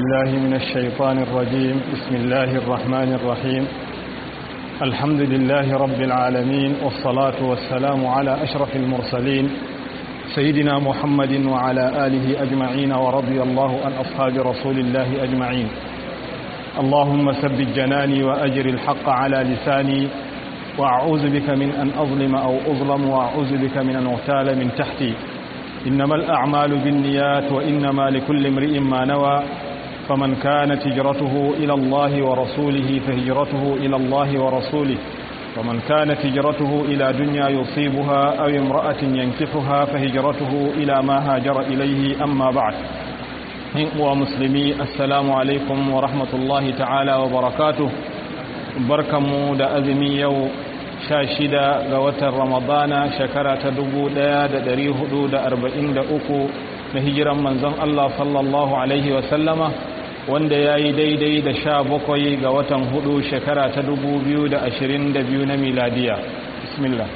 بالله من الشيطان الرجيم بسم الله الرحمن الرحيم الحمد لله رب العالمين والصلاة والسلام على أشرف المرسلين سيدنا محمد وعلى آله أجمعين ورضي الله عن أصحاب رسول الله أجمعين اللهم ثبت جناني وأجر الحق على لساني وأعوذ بك من أن أظلم أو أظلم وأعوذ بك من أن أغتال من تحتي إنما الأعمال بالنيات وإنما لكل امرئ ما نوى فمن كانت هجرته إلى الله ورسوله فهجرته إلى الله ورسوله ومن كانت هجرته إلى دنيا يصيبها أو امرأة ينكحها فهجرته إلى ما هاجر إليه أما بعد ومسلمي السلام عليكم ورحمة الله تعالى وبركاته barkanmu da azumi yau sha shida ga watan ramadana shekara ta dubu daya da dari hudu da arba'in da uku na hijiran manzon Allah sallallahu alaihi wasallama wanda ya yi daidai da sha bakwai ga watan hudu shekara ta dubu biyu da ashirin da biyu na miladiya bismillah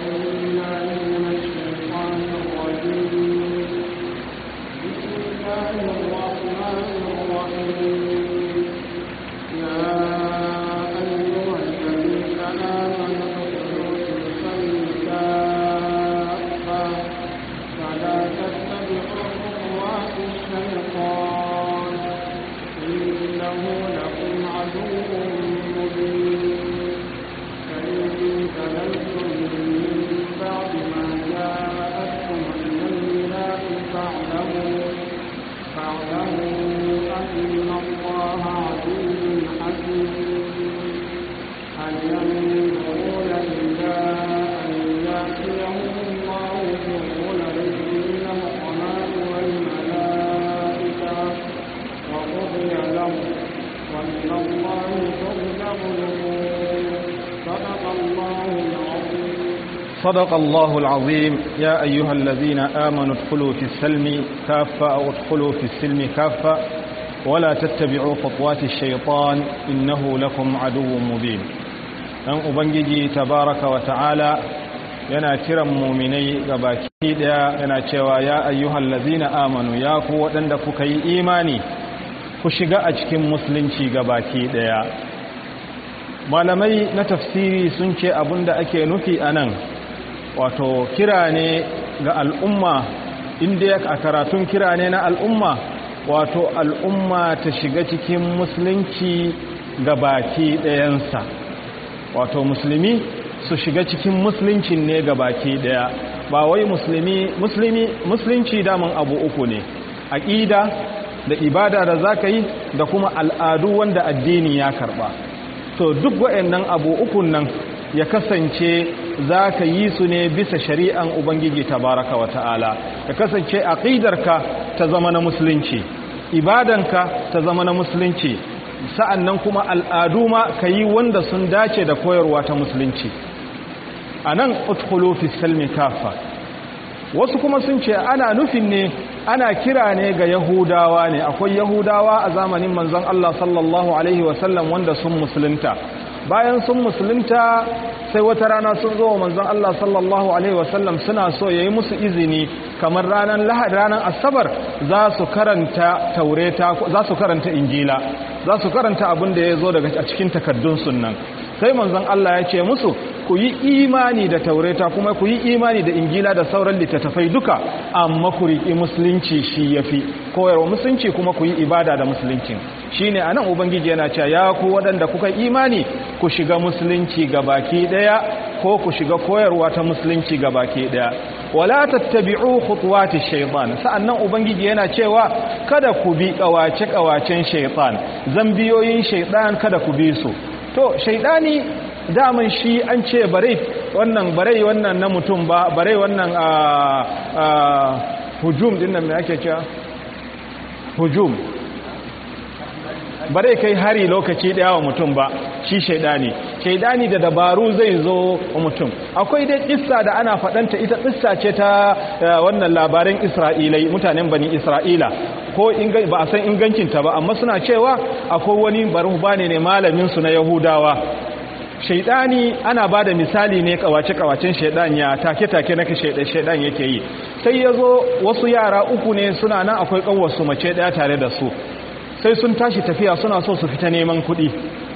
صدق الله العظيم يا أيها الذين آمنوا ادخلوا في السلم كافة أو ادخلوا في السلم كافة ولا تتبعوا خطوات الشيطان إنه لكم عدو مبين أن أبنجي تبارك وتعالى yana kiran muminai ga baki daya yana cewa ya ayyuhal ladzina amanu ya ku waɗanda kuka yi imani ku shiga a cikin musulunci ga baki daya malamai na tafsiri sun ce abinda ake nufi anan wato kira ne ga al'umma inda a karatun kira ne na al'umma wato al'umma ta shiga cikin musulunci ga baki ɗayansa wato musulmi su shiga cikin musuluncin ne ga baki ɗaya ba wai musulmi musulmi musulunci daman abu uku ne aƙida da ibada da za ka yi da kuma al'adu wanda addini ya karɓa to duk waɗannan abu ukun nan ya kasance za ka yi su ne bisa shari'an Ubangiji tabaraka wa ta'ala ya kasance aƙidarka ta zama na musulunci ibadanka ta zama na musulunci sa'an nan kuma al'adu ma ka yi wanda sun dace da koyarwa ta musulunci a nan utkulu fi salmi kafa wasu kuma sun ce ana nufin ne ana kira ne ga yahudawa ne akwai yahudawa a zamanin manzon Allah sallallahu Alaihi wasallam wanda sun musulunta bayan sun musulunta sai wata rana sun zo manzon Allah sallallahu alaihi wasallam suna so yayi musu izini kamar ranar lahad ranar asabar za su karanta taureta za su karanta injila za su karanta abin da ya zo daga cikin takaddun sunnan sai manzon Allah ya ce musu ku yi imani da taureta kuma ku yi imani da injila da sauran littattafai duka amma ku riƙi musulunci shi yafi koyarwa musulunci kuma ku yi ibada da musulunci shine anan ubangiji yana cewa ya ku waɗanda kuka imani ku shiga musulunci gabaki daya ko ku shiga koyarwa ta musulunci gabaki daya wala tattabi'u khutuwati shaytan sa'annan ubangiji yana cewa kada ku bi kawace kawacen shaytan zambiyoyin shaytan kada ku bi su to shaytani daman shi an ce bare wannan bare wannan na mutum ba bare wannan a hujum din nan me ake cewa hujum bare kai hari lokaci daya wa mutum ba shi shaidani shaidani da dabaru zai zo wa mutum akwai dai kissa da ana fadanta ita kissa ce ta wannan labarin isra'ilai mutanen bani isra'ila ko ba a san ingancinta ba amma suna cewa akwai wani barhubane ne malamin su na yahudawa shaidani ana ba da misali ne kawace-kawacen shaidan ya take-take na shaidan yake yi sai ya zo wasu yara uku ne suna nan akwai kanwarsu mace daya tare da su sai sun tashi tafiya suna so su fita neman kuɗi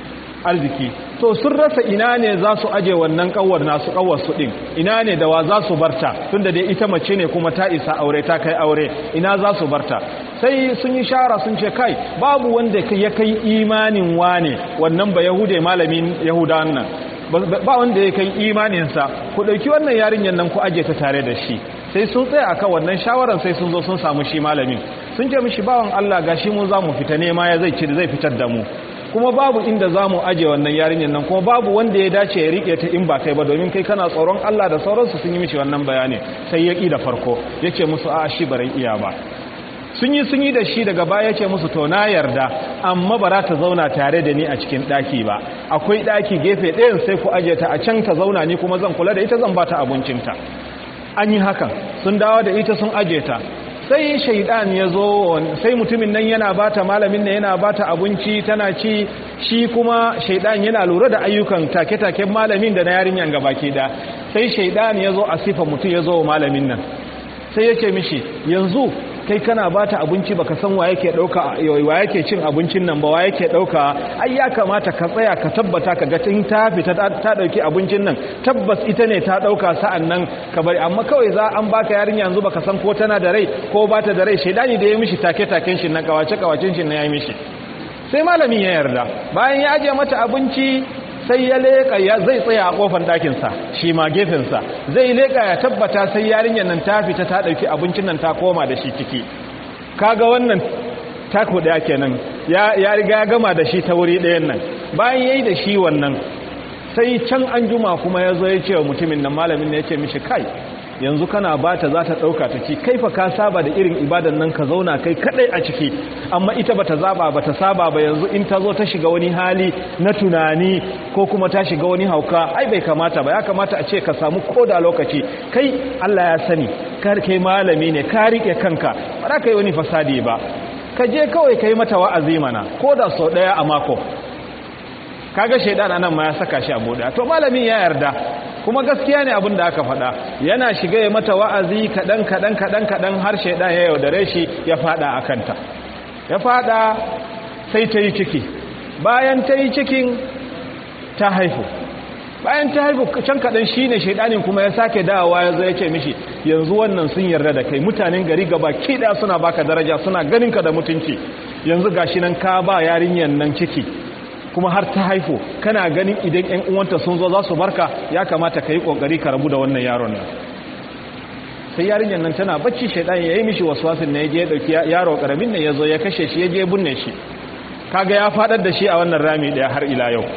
arziki to sun rasa ina ne za su aje wannan kawar nasu kawar su din ina ne da wa za su barta tunda dai ita mace ne kuma ta isa aure ta kai aure ina za su barta sai sun yi shara sun ce kai babu wanda ya kai imanin wane wannan ba yahude malamin yahudawan nan ba wanda ya kai imaninsa ku ɗauki wannan yarinyar nan ku aje ta tare da shi sai sun tsaya akan wannan shawaran sai sun zo sun samu shi malamin sun ce mishi bawan Allah gashi mu za mu fita nema ya zai ci zai fitar da mu kuma babu inda za mu aje wannan yarinyar nan kuma babu wanda ya dace ya rike ta in ba kai ba domin kai kana tsoron Allah da sauransu sun yi mishi wannan bayani sai ya ƙi da farko ya ce musu a shi barai iya ba sun yi sun yi da shi daga baya ce musu to na yarda amma ba za ta zauna tare da ni a cikin ɗaki ba akwai ɗaki gefe ɗayan sai ku aje ta a can ta zauna ni kuma zan kula da ita zan ba ta abincinta an yi hakan sun dawo da ita sun aje ta sai shaidan ya zo sai mutumin nan yana bata malamin nan yana bata abinci tana ci shi kuma shaidan yana lura da ayyukan take-taken malamin da na yarinyan gabaki da sai shaidan ya zo a sifa mutum ya zo wa malamin nan sai ya ce mishi yanzu kai kana bata abinci baka san wa yake dauka wa yake cin abincin nan ba wa yake dauka ai ya kamata ka tsaya ka tabbata ka ga tin ta fita ta dauki abincin nan tabbas ita ne ta dauka sa'an nan ka bari amma kawai za an baka yarinya yanzu baka san ko tana da rai ko bata da rai shedani da ya mishi take taken shi nan kawace kawacin shi nan ya mishi sai malamin ya yarda bayan ya aje mata abinci sai ya leƙa ya zai tsaya a ƙofar ɗakinsa shi ma gefensa zai leƙa ya tabbata sai yarinyar nan ta fita ta ɗauki abincin nan ta koma da shi ciki kaga wannan tako ɗaya kenan ya riga ya gama da shi ta wuri ɗayan nan bayan ya yi da shi wannan sai can an juma kuma ya zo ya ce wa mutumin nan malamin ne ya ce mishi kai yanzu kana ba ta za ta ɗauka ta ci kaifa ka saba da irin ibadan nan ka zauna kai kaɗai a ciki amma ita ba ta zaba ba ta saba ba yanzu in ta zo ta shiga wani hali na tunani ko kuma ta shiga wani hauka ai bai kamata ba ya kamata a ce ka samu koda lokaci kai Allah ya sani kar kai malami ne ka rike kanka ba za ka yi wani fasadi ba ka je kawai ka yi mata wa'azi mana ko da sau ɗaya a mako kaga shaidan anan ma ya saka shi a buɗe to malamin ya yarda kuma gaskiya ne abin da aka faɗa yana shiga ya mata wa'azi kaɗan kaɗan kaɗan kaɗan har shaidan ya yaudare shi ya faɗa a kanta ya faɗa sai ta yi ciki bayan ta yi cikin ta haifu bayan ta haifu can kaɗan shi ne shaidanin kuma ya sake dawowa ya zo ya ce mishi yanzu wannan sun yarda da kai mutanen gari gaba kiɗa suna baka daraja suna ganinka da mutunci yanzu gashi nan ka ba yarinyar nan ciki kuma har ta haifu kana ganin idan ƴan uwanta sun zo za su barka ya kamata ka yi ƙoƙari ka rabu da wannan yaron nan sai yarinyar nan tana bacci shaidan ya yi mishi waswasin na ya je ya ɗauki yaro ƙaramin nan ya zo ya kashe shi ya je binne shi kaga ya faɗar da shi a wannan rami ɗaya har ila yau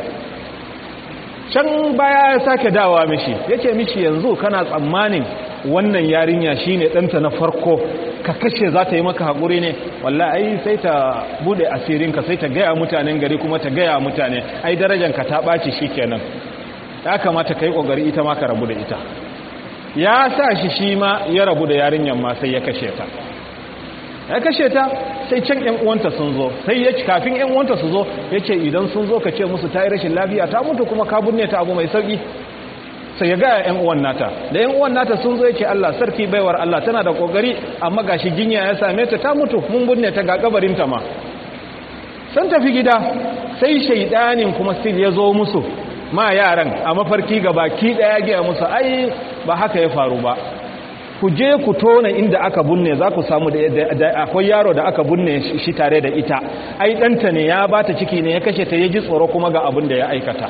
can baya ya sake dawa mishi ya ce mishi yanzu kana tsammanin wannan yarinya shine ɗanta na farko ka kashe za ta yi maka haƙuri ne wallah ai sai ta bude asirinka sai ta gaya mutanen gari kuma ta gaya mutane ai darajanka ta ɓaci shi kenan ya kamata ka yi ƙoƙari ita ma ka rabu da ita ya sa shi shi ma ya rabu da yarinyar ma sai ya kashe ta ya kashe ta sai can ‘yan uwanta sun zo sai ya kafin ‘yan uwanta su zo ya ce idan sun zo ka ce musu ta yi rashin lafiya ta mutu kuma ka binne ta abu mai sauƙi sai ya gaya ‘yan uwan nata da ‘yan uwan nata sun zo ya ce Allah sarki baiwar Allah tana da ƙoƙari amma ga shi jinya ya same ta ta mutu mun binne ta ga kabarinta ma sun tafi gida sai shaidanin kuma still ya zo musu ma yaran a mafarki ga baki ɗaya gaya musu ai ba haka ya faru ba ku je ku tona inda aka bunne za ku samu da akwai yaro da aka bunne shi tare da ita ai ɗanta ne ya ba ta ciki ne ya kashe ta ya ji tsoro kuma ga abin da ya aikata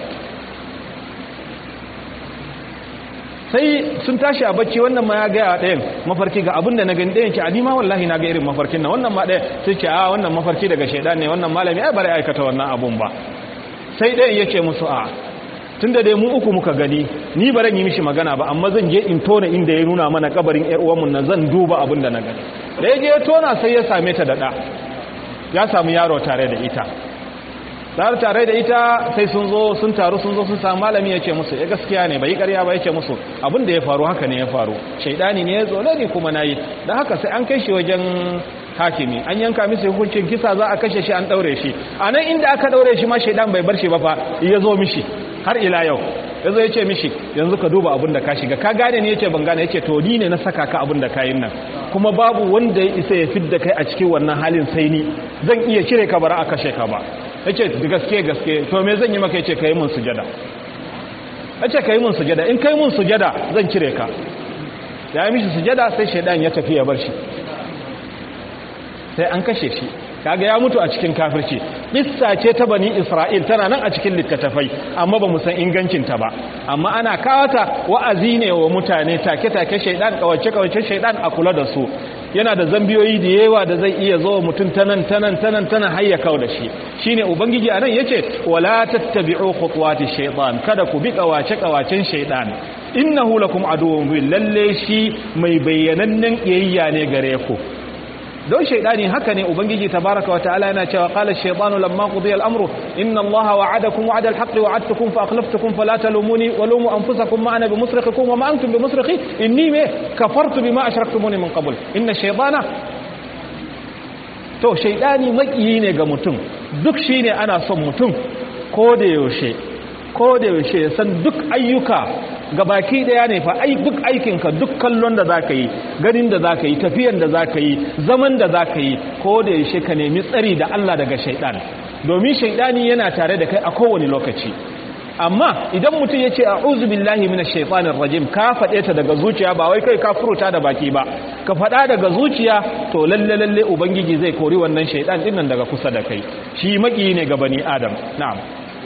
sai sun tashi a bacci wannan ma ya gaya a ɗayan mafarki ga abin da na gani ɗayan ce a nima wallahi na ga irin mafarkin nan wannan ma ɗaya sai ce a wannan mafarki daga shaidan ne wannan malami ai bari aikata wannan abun ba sai ɗayan ya ce musu a tun da dai mu uku muka gani ni ba yi mishi magana ba amma zan je in tona inda ya nuna mana kabarin ƴar uwanmu nan zan duba abin da na gani da ya je ya tona sai ya same ta da ɗa ya samu yaro tare da ita tare tare da ita sai sun zo sun taru sun zo sun samu malami ya ce musu ya gaskiya ne bai karya ba ya ce musu abin da ya faru haka ne ya faru shaidani ne ya zo ne kuma na yi don haka sai an kai shi wajen hakimi an yanka masa hukuncin kisa za a kashe shi an daure shi a nan inda aka daure shi ma shaidan bai bar shi ba fa ya zo mishi har ila yau ya zo ya ce mishi yanzu ka duba abin da ka shiga ka gane ne ya ce ban gane ya ce to ni ne na saka ka abin da ka yin nan kuma babu wanda ya isa ya fidda kai a cikin wannan halin sai ni zan iya cire ka bara a kashe ka ba yace da gaske gaske to me zan yi maka yace kai mun sujada yace kai mun sujada in kai mun sujada zan cire ka ya yi mishi sujada sai shaidan ya tafi ya bar shi sai an kashe shi kaga ya mutu a cikin kafirci kissa ce ta bani isra'il tana nan a cikin littattafai amma ba mu san ingancinta ba amma ana kawata wa'azi ne wa mutane take-take shaidan kawace-kawace shaidan a kula da su yana da zambiyoyi da yawa da zai iya zo mutum tanan tanan tanan tanan hayya kawo da shi shine ubangiji anan yace wala tattabi'u khutuwati shaytan kada ku bi kawace-kawacen shaidan innahu lakum aduwwun mubin lalle shi mai bayyanannen iyayya ne gare ku don shaidani haka ne ubangiji tabaraka wa ta'ala yana cewa qala ash-shaytanu lamma qudiya al-amru inna allaha wa'adakum wa'ada al-haqqi wa'adtukum fa akhlaftukum fala talumuni wa lumu anfusakum ma ana bimusrikhikum wa ma antum bimusrikhi inni ma kafartu bima ashraktumuni min qabl inna ash-shaytana to shaidani makiyi ne ga mutum duk shine ana son mutum ko da yaushe ko da yaushe ya san duk ayyuka ga baki daya ne fa ai duk aikinka duk kallon da zaka yi ganin da zaka yi tafiyan da zaka yi zaman da zaka yi ko da yaushe ka nemi tsari da Allah daga shaidan domin shaidani yana tare da kai a kowane lokaci amma idan mutum ya ce a'udhu billahi minash shaitanir rajim ka faɗe ta daga zuciya ba wai kai ka furuta da baki ba ka faɗa daga zuciya to lalle lalle ubangiji zai kori wannan shaidan din nan daga kusa da kai shi maki ne ga bani adam na'am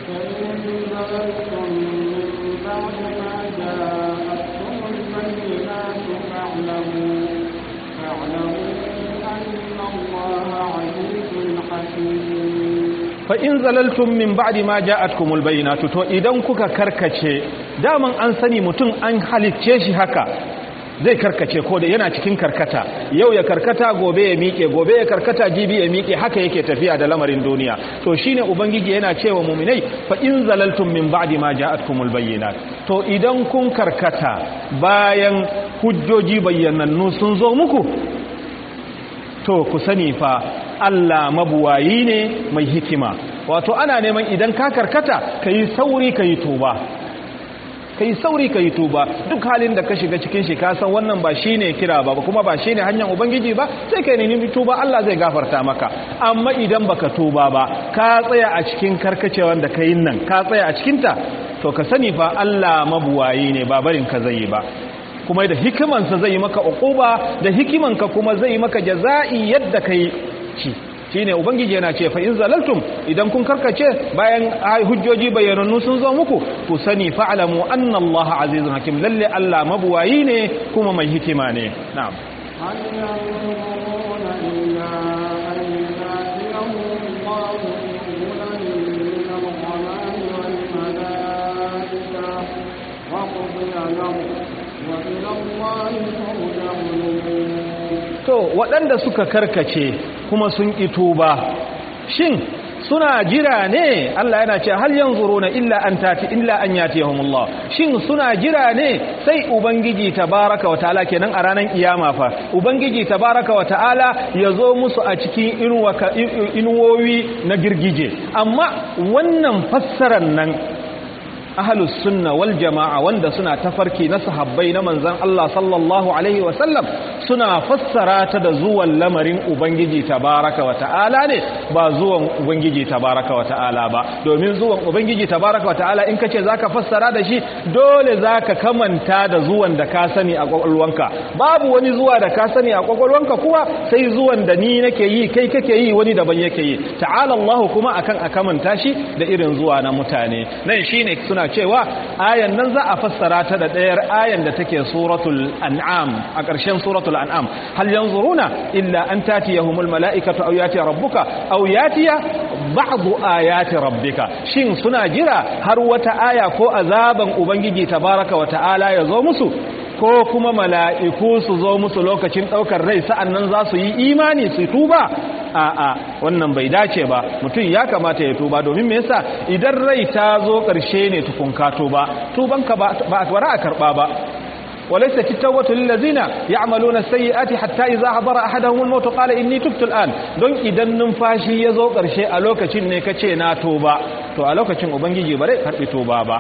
fa in zalaltum min ba'di ma ja'atkumul bayyinatu to idan kuka karkace daman an sani mutum an halicce shi haka zai karkace ko da yana cikin karkata yau ya karkata gobe ya miƙe gobe ya karkata jibi ya miƙe haka yake tafiya da lamarin duniya to shine ubangiji yana cewa mu'minai fa in zalaltum min ba'di ma ja'atkumul bayyinat to idan kun karkata bayan hujjoji bayyanannu sun zo muku to ku sani fa Allah mabuwayi ne mai hikima wato ana neman idan ka karkata ka yi sauri ka yi tuba ka yi sauri ka yi tuba duk halin da ka shiga cikin shi ka san wannan ba shi ne kira ba kuma ba shi ne hanyar ubangiji ba sai ka nemi tuba Allah zai gafarta maka amma idan baka tuba ba ka tsaya a cikin karkacewan da ka yi nan ka tsaya a cikinta to ka sani fa Allah mabuwayi ne ba barin ka zai yi ba kuma da hikimansa zai yi maka uquba da hikimanka kuma zai yi maka jaza'i yadda kai shi shine ubangiji yana ce fa in zalaltum idan kun karkace bayan hujjoji bayyanannu sun zo muku ku sani fa'lamu anna allaha azizun hakim lalle allah mabuwayi ne kuma mai hikima ne na'am to waɗanda suka karkace kuma sun ito ba shin suna jira ne Allah yana ce hal yanzuruna illa an tati illa an yatihumullah shin suna jira ne sai ubangiji tabaraka wataala kenan a ranar kiyama fa ubangiji tabaraka wataala yazo musu a cikin inuwowi na girgije amma wannan fassarar nan ahlus sunna wal jama'a wanda suna tafarki na sahabbai na manzon Allah sallallahu alaihi wasallam suna fassara ta da zuwan lamarin ubangiji tabaraka wa ta'ala ne ba zuwan ubangiji tabaraka wa ta'ala ba domin zuwan ubangiji tabaraka wa ta'ala in kace zaka fassara da shi dole zaka kamanta da zuwan da ka sani a kwakwalwanka babu wani zuwa da ka sani a kwakwalwanka kuwa sai zuwan da ni nake yi kai kake yi wani daban yake yi ta'ala Allah kuma akan a kamanta shi da irin zuwa na mutane nan shine suna cewa ayan nan za a fassara ta da ɗayar ayan da take suratul an'am a ƙarshen suratul an'am hal yanzuruna illa an tatiyahumul mala'ikatu aw yati rabbuka aw yatiya ba'du ayati rabbika shin suna jira har wata aya ko azaban ubangiji tabaraka wa ta'ala ya zo musu ko kuma mala'iku su zo musu lokacin ɗaukar rai sa'an nan za su yi imani su tuba a'a wannan bai dace ba mutum ya kamata ya tuba domin me yasa idan rai ta zo ƙarshe ne tukunka tuba tubanka ba a bara a karɓa ba وليست التوبة للذين يعملون السيئات حتى إذا حضر أحدهم الموت قال إني تبت الآن don idan numfashi ya zo ƙarshe a lokacin ne ka ce na toba to a lokacin ubangiji ba zai karɓi toba ba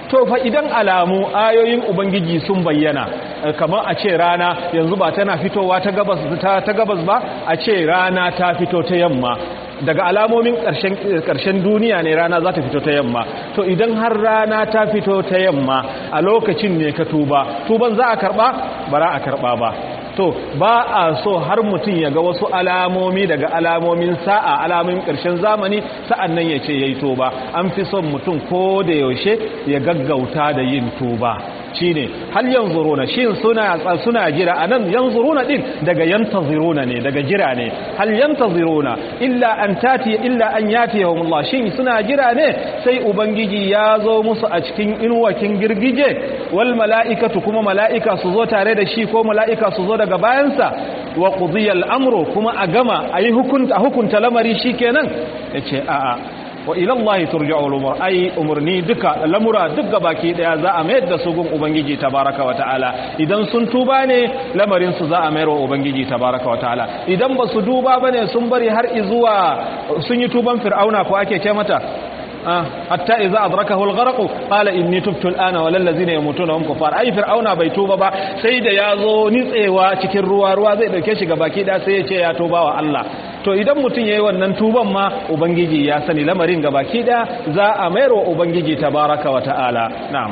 to fa idan alamu ayoyin ubangiji sun bayyana kamar a ce rana yanzu ba tana fitowa ta gabas ta gabas ba a ce rana ta fito ta yamma daga alamomin ƙarshen duniya ne rana za ta fito ta yamma to idan har rana ta fito ta yamma a lokacin ne ka tuba tuban za a karɓa ba za a karɓa ba to ba a so har mutum ya ga wasu alamomi daga alamomin sa'a alamomin ƙarshen zamani sa'an nan ya ce ya yi tuba an fi son mutum ko da yaushe ya gaggauta da yin tuba shi ne hal yanzuruna shin suna suna jira anan yanzuruna din daga yantaziruna ne daga jira ne hal yantaziruna illa an tati illa an yatihum Allah shin suna jira ne sai ubangiji ya zo musu a cikin inuwakin girgije wal mala'ikatu kuma mala'ika su zo tare da shi ko mala'ika su zo daga bayansa wa qudiya al-amru kuma a gama ayi hukunta hukunta lamari shikenan yace a'a wa ilallahi turja'ul umur ai umurni duka lamura duk baki daya za a mayar da su gun ubangiji tabaraka wa ta'ala idan sun tuba ne lamarin su za a mayar wa ubangiji tabaraka wa ta'ala idan ba su duba bane sun bari har izuwa sun yi tuban fir'auna ko ake ce mata hatta idza adrakahu al-gharq qala inni tubtu al-ana wal ladzina yamutuna hum kufar ai fir'auna bai tuba ba sai da yazo nitsewa cikin ruwa ruwa zai dauke shi baki da sai ya ce ya tuba wa Allah to idan mutum yayi wannan tuban ma ubangiji ya sani lamarin baki da za a mayar wa ubangiji tabaraka wa ta'ala na'am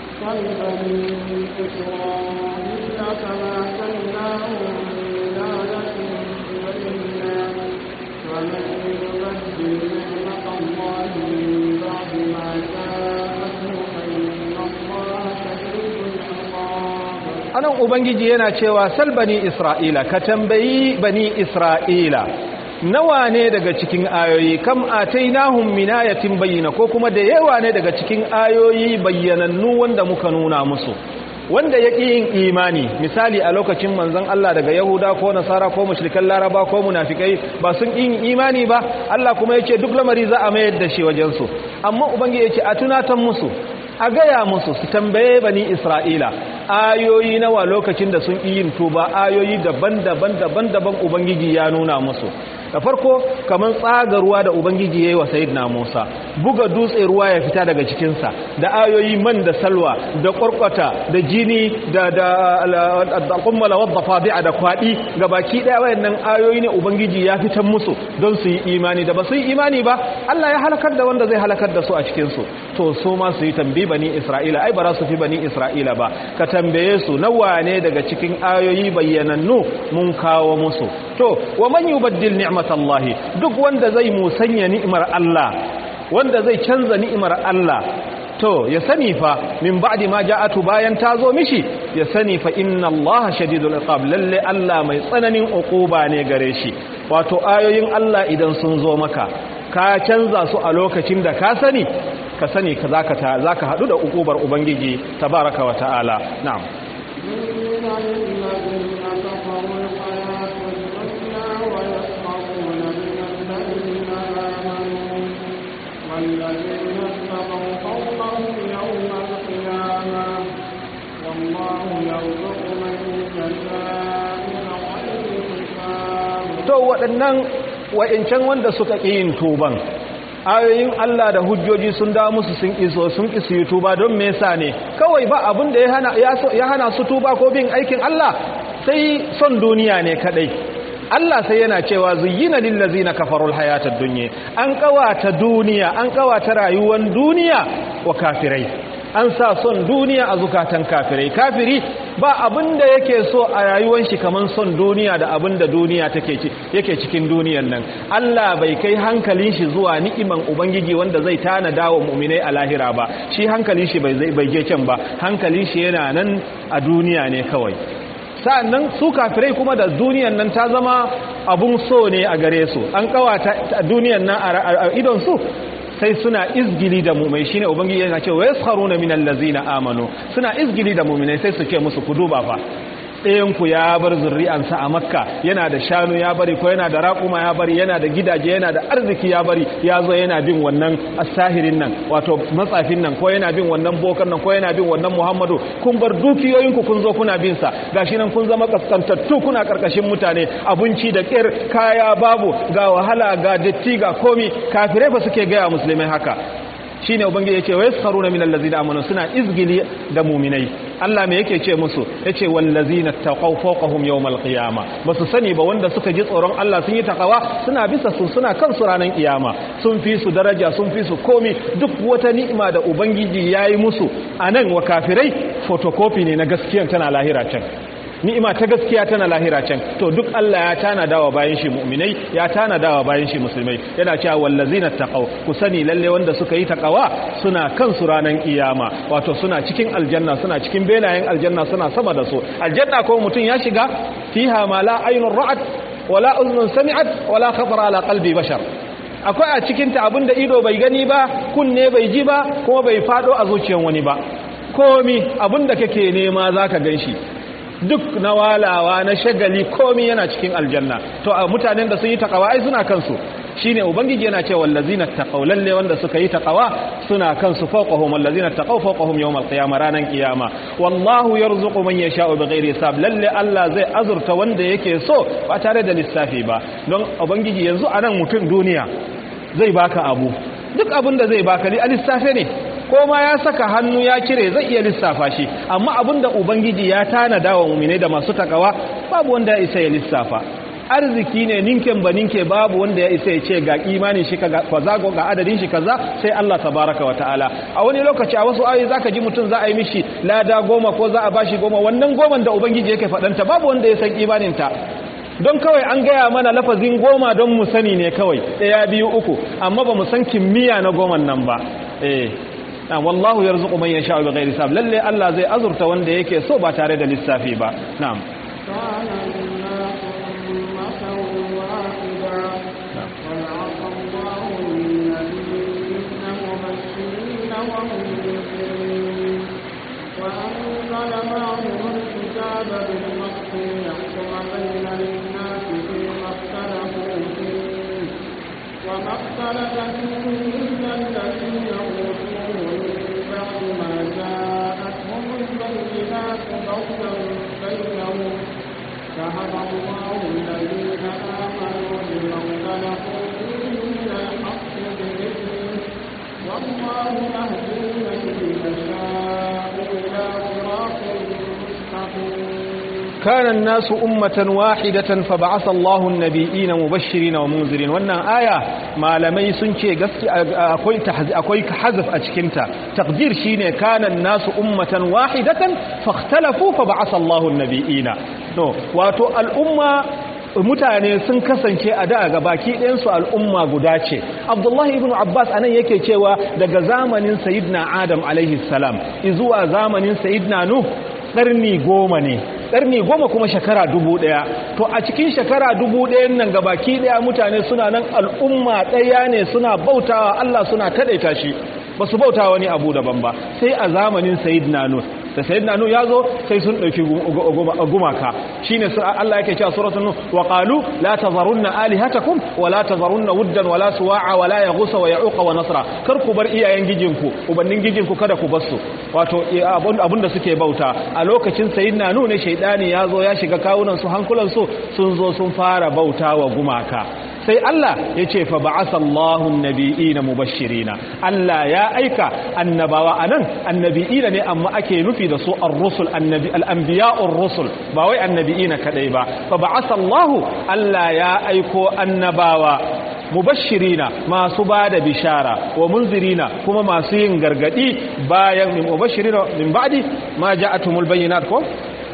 anan ubangiji yana cewa sal bani isra'ila ka tambayi bani isra'ila nawa ne daga cikin ayoyi kam atainahum min ayatin bayyina ko kuma da yawa ne daga cikin ayoyi bayyanannu wanda muka nuna musu wanda ya ƙi yin imani misali a lokacin manzon Allah daga Yahuda ko Nasara ko mushrikan Laraba ko munafikai ba sun yin imani ba Allah kuma yace duk lamari za a mayar da shi wajen su amma ubangiji yace a tunatan musu a gaya musu su tambaye bani Isra'ila ayoyi nawa lokacin da sun yin tuba ayoyi daban-daban daban-daban ubangiji ya nuna musu da farko kamar tsaga ruwa da ubangiji ya yi wa sayidina musa buga dutse ruwa ya fita daga cikinsa da ayoyi man da salwa da kwarkwata da jini da da kummala wadda fadi'a da kwadi ga baki daya wayannan ayoyi ne ubangiji ya fitan musu don su yi imani da ba su yi imani ba Allah ya halakar da wanda zai halakar da su a cikin su to su ma su yi tambi bani isra'ila ai ba za su fi bani isra'ila ba ka tambaye su nawa ne daga cikin ayoyi bayyanannu mun kawo musu to wa man yubaddil ni'matallahi duk wanda zai musanya ni'imar Allah wanda zai canza ni'imar Allah to ya sani fa min ba'di ma ja'atu bayan ta zo mishi ya sani fa inna Allah shadidul iqab lalle Allah mai tsananin uquba ne gare shi wato ayoyin Allah idan sun zo maka ka canza su a lokacin da ka sani ka sani ka zaka ta zaka hadu da uqubar ubangiji tabaraka wa ta'ala na'am والذين اتقوا فوقهم يوم القيامة والله يرزق من يشاء بغير حساب to waɗannan wa'incan wanda suka ƙi yin tuban ayoyin Allah da hujjoji sun da musu sun iso sun ƙi su yi tuba don me yasa ne kawai ba abin da ya hana su tuba ko bin aikin Allah sai son duniya ne kadai Allah sai yana cewa zuyyina lillazina kafarul hayatad dunya an kawata duniya an kawata rayuwar duniya wa kafirai an sa son duniya a zukatan kafirai kafiri ba abinda yake so a rayuwar shi kaman son duniya da abinda duniya take ci yake cikin duniyar nan Allah bai kai hankalin shi zuwa ni'iman ubangiji wanda zai tana dawo mu'minai a lahira ba shi hankalin shi bai bai je can ba hankalin shi yana nan a duniya ne kawai sa'annan su kafirai kuma da duniyan nan ta zama abun so ne a gare su an kawata duniyan nan a idon su sai suna izgili da mumai shine ubangiji yana cewa yaskharuna minal ladzina amanu suna izgili da mu'minai sai su ce musu ku duba fa ɗayanku ya bar zurri'ansa a makka yana da shanu ya bari ko yana da raƙuma ya bari yana da gidaje yana da arziki ya bari ya zo yana bin wannan asahirin nan wato matsafin nan ko yana bin wannan bokan nan ko yana bin wannan muhammadu kun bar dukiyoyinku kun zo kuna bin sa gashi nan kun zama kaskantattu kuna karkashin mutane abinci da ƙir kaya babu ga wahala ga datti ga komi kafirai ba suke gaya musulmai haka shine ubangiji yace wa yaskaruna minal ladzina amanu suna izgili da mu'minai Allah me yake ce musu yace wallazina taqaw fawqahum yawmal qiyama basu sani ba wanda suka ji tsoron Allah sun yi takawa suna bisa su suna kan su ranar kiyama sun fi su daraja sun fi su komi duk wata ni'ima da ubangiji yayi musu anan wa kafirai photocopy ne na gaskiyan tana lahira can ni'ima ta gaskiya tana lahira can to duk Allah ya tanada wa bayan shi mu'minai ya tanada wa bayan shi musulmai yana cewa wallazina taqaw ku sani lalle wanda suka yi taqawa suna kan su ranan kiyama wato suna cikin aljanna suna cikin benayen aljanna suna sama da su aljanna ko mutun ya shiga fiha ma la aynun ra'at wala uznun sami'at wala khatara ala qalbi bashar akwai a cikin ta abinda ido bai gani ba kunne bai ji ba kuma bai fado a zuciyar wani ba komi abinda kake nema zaka ganshi duk na walawa na shagali komi yana cikin aljanna to a mutanen da sun yi takawa ai suna kansu shine ubangiji yana cewa wallazina taqaw lalle wanda suka yi takawa suna kansu fawqahum wallazina taqaw fawqahum yawm alqiyamah ranan qiyama wallahu yarzuqu man yasha'u bighairi hisab lalle Allah zai azurta wanda yake so ba tare da lissafi ba don ubangiji yanzu anan mutum duniya zai baka abu duk abin da zai baka ni a lissafe ne ko ma ya saka hannu ya cire zai iya lissafa shi amma abinda ubangiji ya tanada wa mu'minai da masu takawa babu wanda ya isa ya lissafa arziki ne ninken ba ninke babu wanda ya isa ya ce ga imanin shi kaza ga adadin shi kaza sai Allah tabaraka wa ta'ala a wani lokaci a wasu ayoyi zaka ji mutum za a yi mishi lada goma ko za a bashi goma wannan goman da ubangiji yake faɗanta babu wanda ya san imanin ta don kawai an gaya mana lafazin goma don mu sani ne kawai ɗaya biyu uku amma ba mu san kimiyya na goman nan ba eh wallahu yarzuqu man yasha'u bighairi hisab lalle Allah zai azurta wanda yake so ba tare da lissafi ba na'am وأنزل معهم الكتاب بالحق ليحكم بين الناس فيما اختلفوا فيه وما اختلف فيه إلا الذين أوتوه من بعد ما جاءتهم البينات بغيا بينهم فهدى الله الذين آمنوا بما اختلفوا فيه من الحق بإذنه والله يهدي من يشاء إلى صراط مستقيم كان الناس أمة واحدة فبعث الله النبيين مبشرين ومنذرين wannan aya malamai sun ce akwai akwai hazf a cikin ta taqdir shine kana an-nasu ummatan wahidatan fakhtalafu fab'atha Allahu an-nabiyina to wato al'umma mutane sun kasance a da ga baki ɗayansu al'umma guda ce abdullahi ibn abbas anan yake cewa daga zamanin sayidina adam alaihi salam zuwa zamanin sayidina nuh ƙarni goma ne ƙarni goma kuma shekara dubu ɗaya to a cikin shekara dubu ɗayan nan gabaki ɗaya mutane suna nan al'umma ɗaya ne suna bautawa Allah suna taɗaita shi ba su bauta wani abu daban ba sai a zamanin sayidina nuh da sayyidina nuh yazo sai sun dauki gumaka shine Allah yake cewa suratul nuh wa qalu la tazarunna alihatakum wa la tazarunna wuddan wa la suwa'a wa la yaghus wa ya'uq wa nasra kar ku bar iyayen gijinku ubannin gijinku kada ku bar su wato abunda suke bauta a lokacin sayyidina nuh ne shaydani yazo ya shiga kawunan su hankulan su sun zo sun fara bauta wa gumaka sai Allah ya ce fa ba'asa Allahu an-nabiyina mubashirina Allah ya aika annabawa anan annabiyina ne amma ake nufi da su ar-rusul annabi al-anbiya'ur rusul ba wai annabiyina kadai ba fa ba'asa Allahu Allah ya aiko annabawa mubashirina masu bada bishara wa munzirina kuma masu yin gargadi bayan mubashirina min ba'di ma ja'atumul bayyinat ko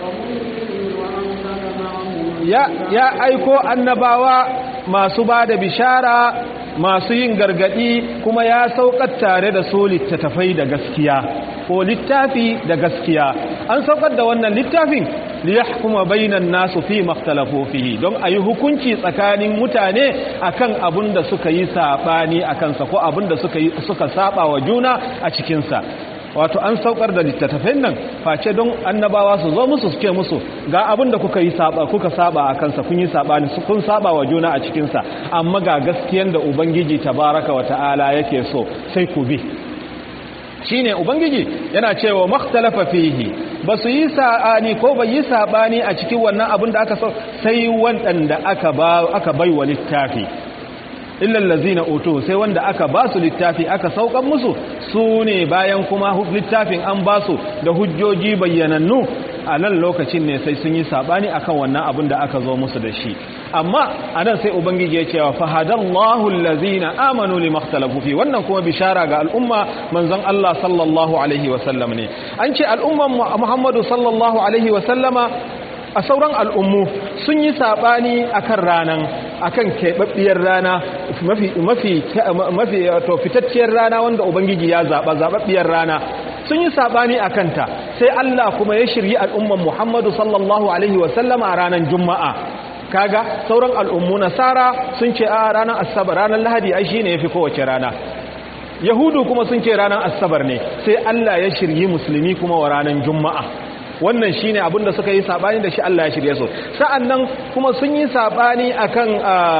ya ya aiko annabawa masu ba da bishara masu yin gargadi kuma ya saukar tare da su littattafai da gaskiya ko littafi da gaskiya an saukar da wannan littafin liyahkuma bainan nasu fi makhtalafu fihi don ayi hukunci tsakanin mutane akan abin da suka yi sabani akan sa ko abin da suka yi suka saba wa juna a cikin sa wato an saukar da littattafin nan face don annabawa su zo musu suke musu ga abin da kuka yi saba kuka saba a kansa kun yi sabani kun saba wa juna a cikin sa amma ga gaskiyan da ubangiji tabaraka wa ta'ala yake so sai ku bi shine ubangiji yana cewa makhtalafa fihi basu yi sa'ani ko bai yi sabani a cikin wannan abin da aka so sai wanda aka ba aka baiwa littafi illal ladzina utu sai wanda aka ba su littafi aka saukan musu su ne bayan kuma littafin an ba su da hujjoji bayyanannu a nan lokacin ne sai sun yi sabani akan wannan abin da aka zo musu da shi amma a nan sai ubangiji ya cewa fahadallahu allazina amanu limakhtalafu fi wannan kuma bishara ga al'umma manzon Allah sallallahu alaihi wa sallam ne an ce al'umman Muhammadu sallallahu alaihi wa sallama a sauran al'ummu sun yi saɓani a kan ranar a kan keɓaɓɓiyar rana mafi to fitacciyar rana wanda ubangiji ya zaɓa zaɓaɓɓiyar rana sun yi saɓani a kanta sai Allah kuma ya shirye al'umman Muhammadu sallallahu Alaihi wasallama a ranar Juma'a kaga sauran al'ummu nasara sun ce a ranar asabar ranar lahadi ai shine yafi kowace rana yahudu kuma sun ce ranar asabar ne sai Allah ya shirye musulmi kuma wa ranar Juma'a wannan shine abin da suka yi sabani da shi Allah ya shirye su sa'annan kuma sun yi sabani akan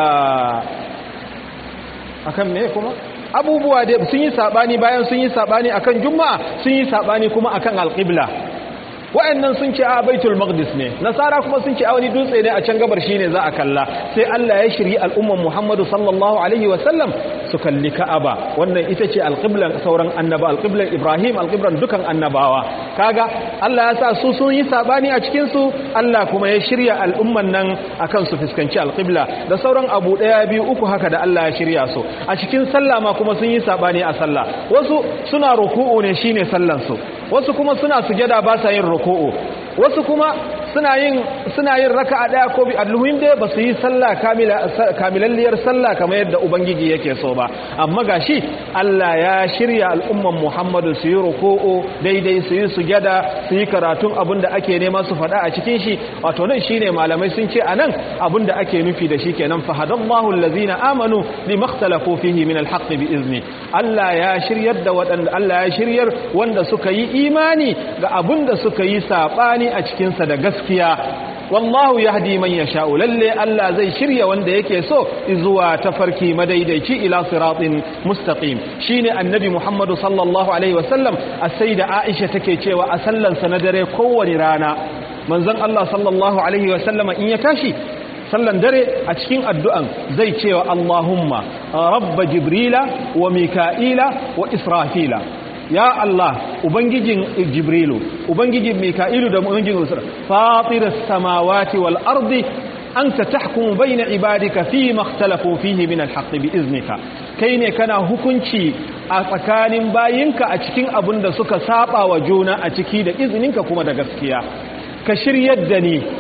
akan me kuma abubuwa da sun yi sabani bayan sun yi sabani akan juma'a sun yi sabani kuma akan alqibla wa'annan sun ce a baitul maqdis ne nasara kuma sun ce a wani dutse ne a can gabar shine za a kalla sai Allah ya shiri al'umman Muhammadu sallallahu alaihi wa sallam su kalli Ka'aba wannan ita ce alqiblan sauran annaba alqiblan Ibrahim alqiblan dukan annabawa kaga Allah ya sa su sun yi sabani a cikin su Allah kuma ya shirya al'umman nan akan su fuskanci alqibla da sauran abu daya biyu uku haka da Allah ya shirya su a cikin sallah ma kuma sun yi sabani a sallah wasu suna ruku'u ne shine sallan su wasu kuma suna sujada ba sa yin ruku'u wasu kuma suna yin suna yin raka'a daya ko bi alluhim dai ba su yi sallah kamila kamilalliyar sallah kamar yadda ubangiji yake so ba amma gashi Allah ya shirya al'umman Muhammadu su yi ruku'u daidai su yi sujada su yi karatun abinda ake nema su faɗa a cikin shi wato nan shine malamai sun ce anan abinda ake nufi da shi kenan fahadallahu allazina amanu limakhtalafu fihi min alhaqqi bi izni Allah ya shiryar da waɗanda Allah ya shiryar wanda suka yi imani ga abinda suka yi sabani a cikin sa da gaskiya wallahu yahdi man yasha'u lalle Allah zai shirya wanda yake so zuwa tafarki madaidaici ila siratin mustaqim shine annabi Muhammadu sallallahu alaihi wasallam as-sayyida Aisha take cewa a sallan sa na dare kowane rana manzon Allah sallallahu alaihi wasallama in ya tashi sallan dare a cikin addu'an zai cewa Allahumma rabba jibrila wa mika'ila wa israfila ya Allah ubangijin jibrilu ubangijin mika'ilu da ubangijin usra fatiras samawati wal ardi anta tahkumu bayna ibadika fi ma ikhtalafu fihi min al haqq bi iznika kai ne kana hukunci a tsakanin bayinka a cikin abin da suka saba wa juna a ciki da izininka kuma da gaskiya ka shiryar da ni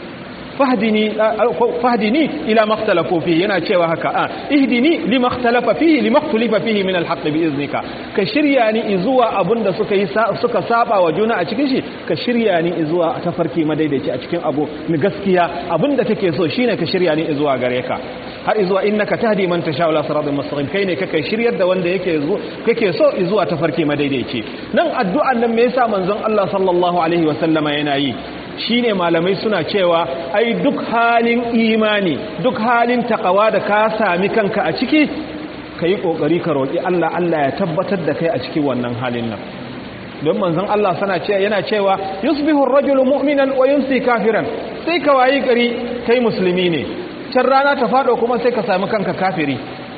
fahdini fahdini ila makhtalafu fihi yana cewa haka a ihdini lima ikhtalafa fihi lima ikhtalafa fihi min alhaq bi iznika ka shirya ni zuwa abunda suka yi suka saba wa juna a cikin shi ka shirya ni zuwa tafarki madaidaici a cikin abu ni gaskiya abunda take so shine ka shirya ni zuwa gare ka har zuwa innaka tahdi man tasha ila siratal mustaqim kai ne kake shiryar da wanda yake zo kake so zuwa tafarki madaidaici nan addu'an nan me yasa manzon Allah sallallahu alaihi wa sallama yana yi shine malamai suna cewa ai duk halin imani duk halin takawa da ka sami kanka a ciki kai kokari ka roki Allah Allah ya tabbatar da kai a cikin wannan halin nan don manzon Allah sana cewa yana cewa yusbihu ar-rajulu mu'minan wa yumsi kafiran sai ka wayi gari kai musulmi ne can rana ta fado kuma sai ka sami kanka kafiri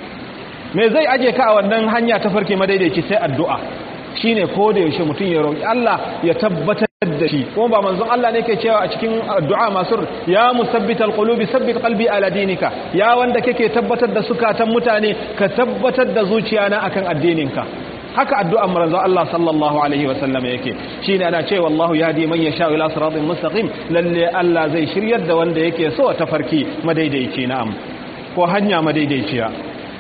me zai aje ka a wannan hanya ta farke madaidaici sai addu'a shine ko da yaushe mutum ya roki Allah ya tabbatar da shi kuma ba manzon Allah ne ke cewa a cikin addu'a masu ya musabbital qulubi sabbit qalbi ala dinika ya wanda kake tabbatar da sukatan mutane ka tabbatar da zuciyana akan addininka haka addu'an manzon Allah sallallahu alaihi wa sallam yake shine ana cewa wallahu yahdi man yasha ila siratin mustaqim lalle Allah zai shiryar da wanda yake so ta farki madaidaici na'am ko hanya madaidaiciya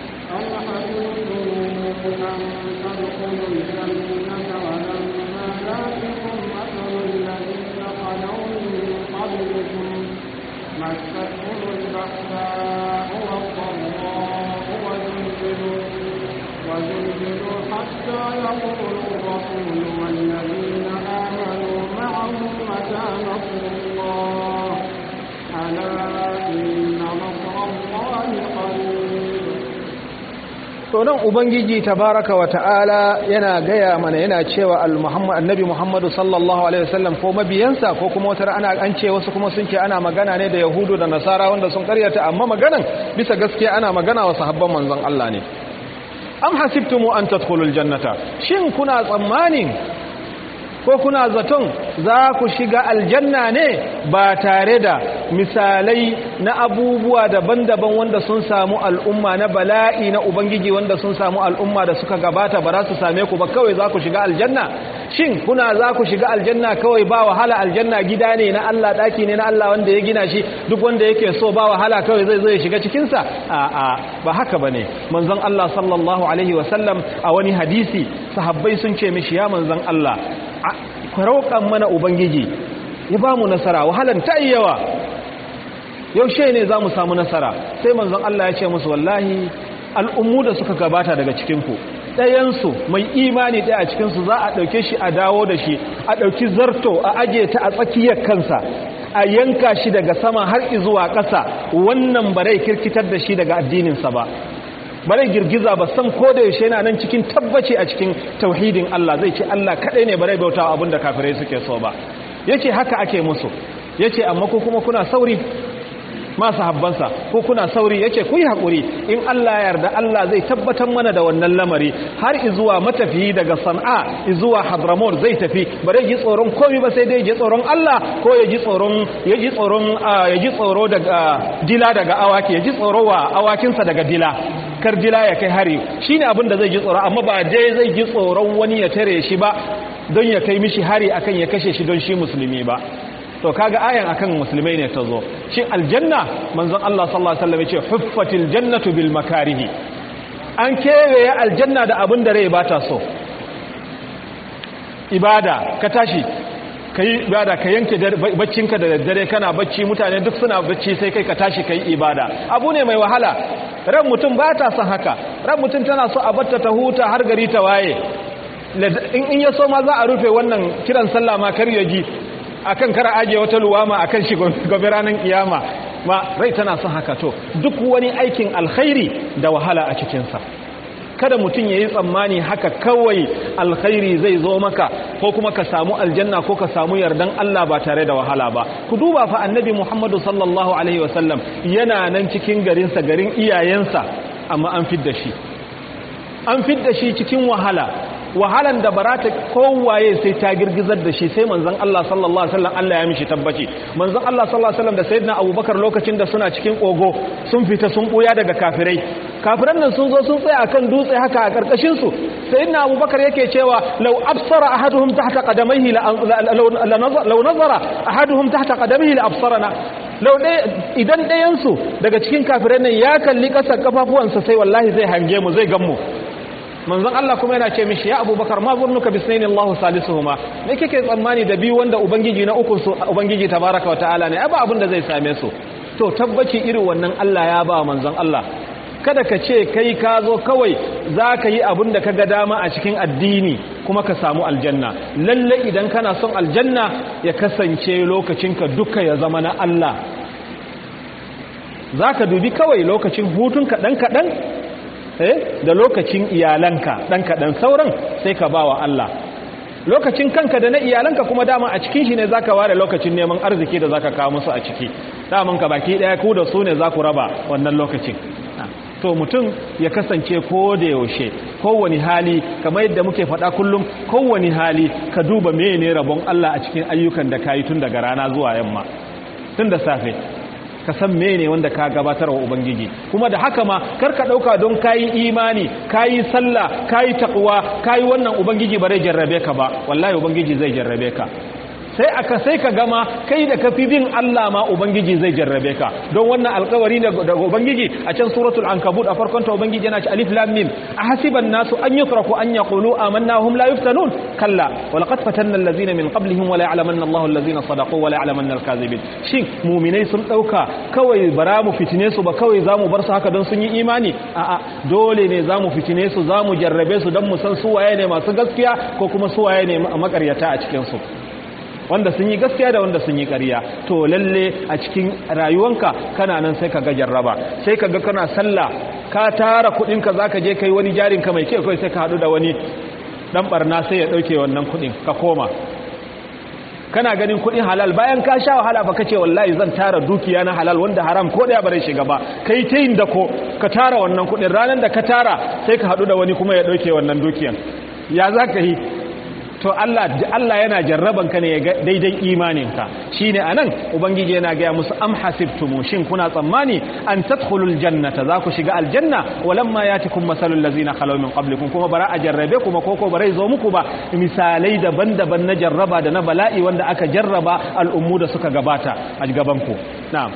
مستهم البأساء والضراء وزلزلوا وزلزلوا حتى يقول الرسول والذين آمنوا معه متى نصر الله ألا إن نصر الله قريب to nan ubangiji tabaraka wa ta'ala yana gaya mana yana cewa al-muhammad annabi muhammadu sallallahu alaihi wasallam ko mabiyansa ko kuma wata ana an ce wasu kuma sun ce ana magana ne da yahudu da nasara wanda sun karyata amma maganan bisa gaskiya ana magana wa sahabban manzon Allah ne am hasibtumu an tadkhulul jannata shin kuna tsammanin ko kuna zaton za ku shiga aljanna ne ba tare da misalai na abubuwa daban-daban wanda sun samu al'umma na bala'i na ubangiji wanda sun samu al'umma da suka gabata ba za su same ku ba kawai za ku shiga aljanna shin kuna za ku shiga aljanna kawai ba wahala aljanna gida ne na Allah daki ne na Allah wanda ya gina shi duk wanda yake so ba wahala kawai zai zo ya shiga cikinsa a'a ba haka bane manzon Allah sallallahu alaihi wasallam a wani hadisi sahabbai sun ce mishi ya manzon Allah ku roƙan mana ubangiji ya ba mu nasara wahalan ta yi yawa yaushe ne za mu samu nasara sai manzon Allah ya ce musu wallahi al'ummu da suka gabata daga cikinku ɗayansu mai imani ɗaya a cikinsu za a ɗauke shi a dawo da shi a ɗauki zarto a aje ta a tsakiyar kansa a yanka shi daga sama har zuwa ƙasa wannan barai kirkitar da shi daga addininsa ba bare girgiza ba san ko da yaushe yana nan cikin tabbaci a cikin tauhidin Allah zai ce Allah kadai ne bare bauta abinda kafirai suke so ba yace haka ake musu yace amma ko kuma kuna sauri masu habbansa ko kuna sauri yace ku yi hakuri in Allah ya yarda Allah zai tabbatar mana da wannan lamari har izuwa matafiyi daga San'a izuwa Hadramaut zai tafi bare ji tsoron komai ba sai dai ji tsoron Allah ko ya ji tsoron ya ji tsoron ya ji tsoro daga dila daga awaki ya ji tsoro wa awakinsa daga dila kar dila ya kai hari shine abin da zai ji tsoro amma ba dai zai ji tsoron wani ya tare shi ba don ya kai mishi hari akan ya kashe shi don shi musulmi ba to kaga ayan akan musulmai ne ta zo shin aljanna manzon Allah sallallahu alaihi wasallam ya ce huffatil jannatu bil makarihi an kewaye aljanna da abin da rai ba ta so ibada ka tashi kai ibada ka yanke baccinka da daddare kana bacci mutane duk suna bacci sai kai ka tashi kai ibada abu ne mai wahala ran mutum ba ta son haka ran mutum tana so a batta ta huta har gari ta waye in ya so ma za a rufe wannan kiran sallah ma kar ya ji akan kar aje wata luwama akan shi gobe ranar kiyama ma rai tana son haka to duk wani aikin alkhairi da wahala a cikinsa kada mutum ya yi tsammani haka kawai alkhairi zai zo maka ko kuma ka samu aljanna ko ka samu yardan Allah ba tare da wahala ba ku duba fa annabi Muhammadu sallallahu alaihi wasallam yana nan cikin garinsa garin iyayensa amma an fidda shi an fidda shi cikin wahala wahalan da barata kowaye sai ta girgizar da shi sai manzon Allah sallallahu alaihi wasallam Allah ya mishi tabbaci manzon Allah sallallahu alaihi wasallam da sayyidina Abubakar lokacin da suna cikin kogo sun fita sun buya daga kafirai kafiran nan sun zo sun tsaya akan dutse haka a karkashin su sayyidina Abubakar yake cewa law absara ahaduhum tahta qadamayhi law nazara ahaduhum tahta qadamayhi la absarana law idan dayan su daga cikin kafirai nan ya kalli kasar kafafuwansa sai wallahi zai hange mu zai gan mu manzon Allah kuma yana ce mishi ya abubakar ma zurnuka bisnaini Allahu salisuhuma me kike tsammani da biyu wanda ubangiji na uku su ubangiji tabaraka wa ta'ala ne ba abin da zai same su to tabbaci irin wannan Allah ya ba manzon Allah kada ka ce kai ka zo kawai za ka yi abin da ka ga dama a cikin addini kuma ka samu aljanna lalle idan kana son aljanna ya kasance lokacinka duka ya zama na Allah za ka dubi kawai lokacin hutun kaɗan-kaɗan da lokacin iyalanka ɗan kaɗan sauran sai ka ba wa Allah lokacin kanka da na iyalanka kuma dama a cikin shi ne za ka ware lokacin neman arziki da za ka kawo musu a ciki daman ka baki ɗaya ku da su ne za ku raba wannan lokacin to mutum ya kasance ko da yaushe kowane hali kamar yadda muke faɗa kullum kowane hali ka duba mene rabon Allah a cikin ayyukan da ka yi tun daga rana zuwa yamma tun da safe ka san mene wanda ka gabatar wa ubangiji kuma da haka ma kar ka dauka don kayi imani kayi sallah kayi takwa kayi wannan ubangiji ba zai jarrabe ka ba wallahi ubangiji zai jarrabe ka sai aka sai ka gama kai da kafi bin Allah ma ubangiji zai jarrabe ka don wannan alƙawari daga ubangiji a can suratul ankabut a farkon ta ubangiji yana ce alif lam mim ahasiban nasu an yutraku an yaqulu amanna hum la yuftanun kalla wa laqad fatanna allazina min qablihim wa la ya'lamanna Allahu allazina sadaqu wa la ya'lamanna al-kadhibin shin mu'minai sun dauka kawai bara mu fitine su ba kawai zamu bar su haka don sun yi imani a'a dole ne zamu fitine su zamu jarrabe su don mu san su waye ne masu gaskiya ko kuma su waye ne makaryata a cikin su wanda sun yi gaskiya da wanda sun yi ƙarya to lalle a cikin rayuwanka kana nan sai ka ga jarraba sai ka ga kana sallah ka tara kuɗinka za ka je kai wani jarinka mai kyau kai sai ka haɗu da wani ɗan ɓarna sai ya ɗauke wannan kuɗin ka koma kana ganin kuɗin halal bayan ka sha wahala ba kace wallahi zan tara dukiya na halal wanda haram ko daya bare shiga ba kai ta yin dako ka tara wannan kuɗin ranar da ka tara sai ka haɗu da wani kuma ya ɗauke wannan dukiyan ya za ka yi to Allah Allah yana jarraban ka ne ya daidai imaninka shine anan ubangiji yana ga musu am hasibtum shin kuna tsammani an tadkhulul jannata za ku shiga aljanna walamma yatikum masalul ladzina khalaw min qablikum kuma bara a jarrabe kuma koko bare zo muku ba misalai daban-daban na jarraba da na bala'i wanda aka jarraba al'ummu da suka gabata a gaban ku na'am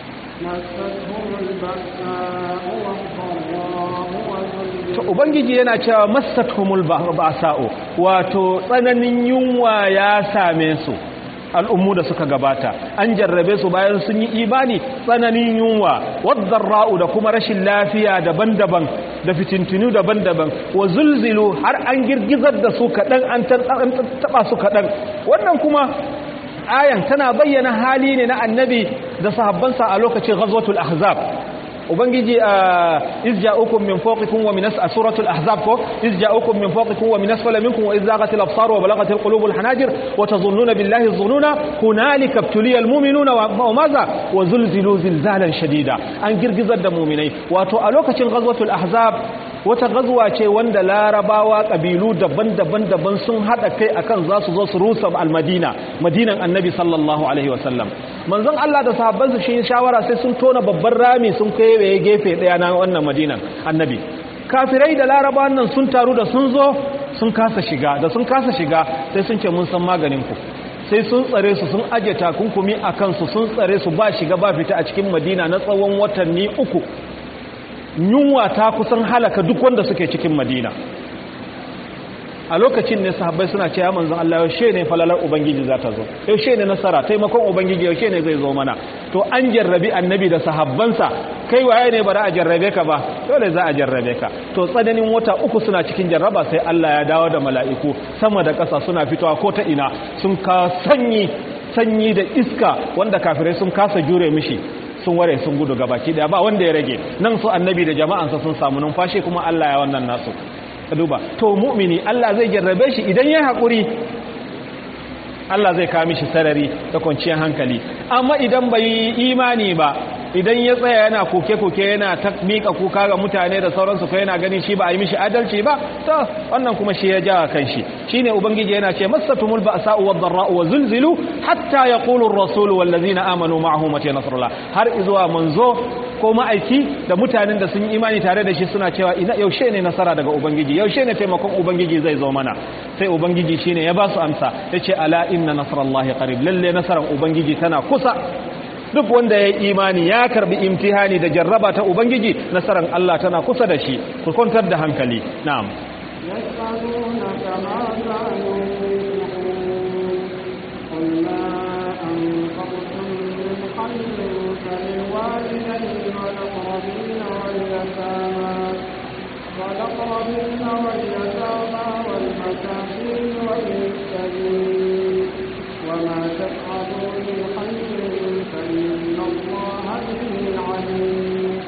مستهم البأساء والضراء وزلزلوا to ubangiji yana cewa massatuhumul ba'sa'u wato tsananin yunwa ya same su al'ummu da suka gabata an jarrabe su bayan sun yi imani tsananin yunwa wadarra'u da kuma rashin lafiya daban-daban da fitintinu daban-daban wa zulzilu har an girgizar da su kaɗan an taɓa su kaɗan wannan kuma ayan tana bayyana hali ne na annabi da sahabbansa a lokacin ghazwatul ahzab ubangiji a izja'ukum min fawqikum wa min as suratul ahzab ko izja'ukum min fawqikum wa min asfala minkum wa izaghatil absar wa balaghatil qulubul hanajir wa tazunnuna billahi dhununa hunalika ibtuliyal mu'minuna wa maza wa zulzilu zilzalan shadida an girgizar da mu'minai wato a lokacin ghazwatul ahzab wata gazuwa ce wanda larabawa kabilu daban-daban daban sun hada kai akan za su zo su rusa al-madina madinan annabi sallallahu alaihi wasallam manzon Allah da sahabbansa shi shawara sai sun tona babban rami sun kewaye gefe daya na wannan madinan annabi kafirai da larabawan nan sun taru da sun zo sun kasa shiga da sun kasa shiga sai sun ce mun san maganin ku sai sun tsare su sun aje takunkumi a kansu sun tsare su ba shiga ba fita a cikin madina na tsawon watanni uku yunwa ta kusan halaka duk wanda suke cikin madina a lokacin ne sahabbai suna ce ya manzon Allah yaushe ne falalar ubangiji za ta zo yaushe ne nasara taimakon ubangiji yaushe ne zai zo mana to an jarrabi annabi da sahabbansa kai waye ne bara a jarrabe ka ba dole za a jarrabe ka to tsananin wata uku suna cikin jarraba sai Allah ya dawo da mala'iku sama da ƙasa suna fitowa ko ta ina sun ka sanyi sanyi da iska wanda kafirai sun kasa jure mishi sun ware sun gudu gabaki daya ba wanda ya rage nan su annabi da jama'ansa sun samu numfashi kuma Allah ya wannan nasu ka duba to mu'mini Allah zai jarrabe shi idan ya haƙuri Allah zai kawo mishi sarari da kwanciyar hankali amma idan bai yi imani ba idan ya tsaya yana koke-koke yana ta miƙa kuka ga mutane da sauransu ko yana ganin shi ba a yi mishi adalci ba to wannan kuma shi ya jawa kan shi shine ubangiji yana ce masatumul ba'sa'u wad-dharra'u wa zulzilu hatta yaqulu ar-rasulu wal ladzina amanu ma'ahu mata nasrullah har izuwa manzo ko ma'aiki da mutanen da sun yi imani tare da shi suna cewa ina yaushe ne nasara daga ubangiji yaushe ne taimakon ubangiji zai zo mana sai ubangiji shine ya ba su amsa yace ala inna nasrallahi qarib lalle nasaran ubangiji tana kusa duk wanda ya yi imani ya karbi imtihani da jarraba ta ubangiji nasarar Allah tana kusa da shi ku kwantar da hankali na'am يسألونك ماذا ينفقون قل ما أنفقتم من خير فللوالدين والأقربين واليتامى والأقربين واليتامى والمساكين وابن السبيل وما تفعلوا من خير فإن الله به عليم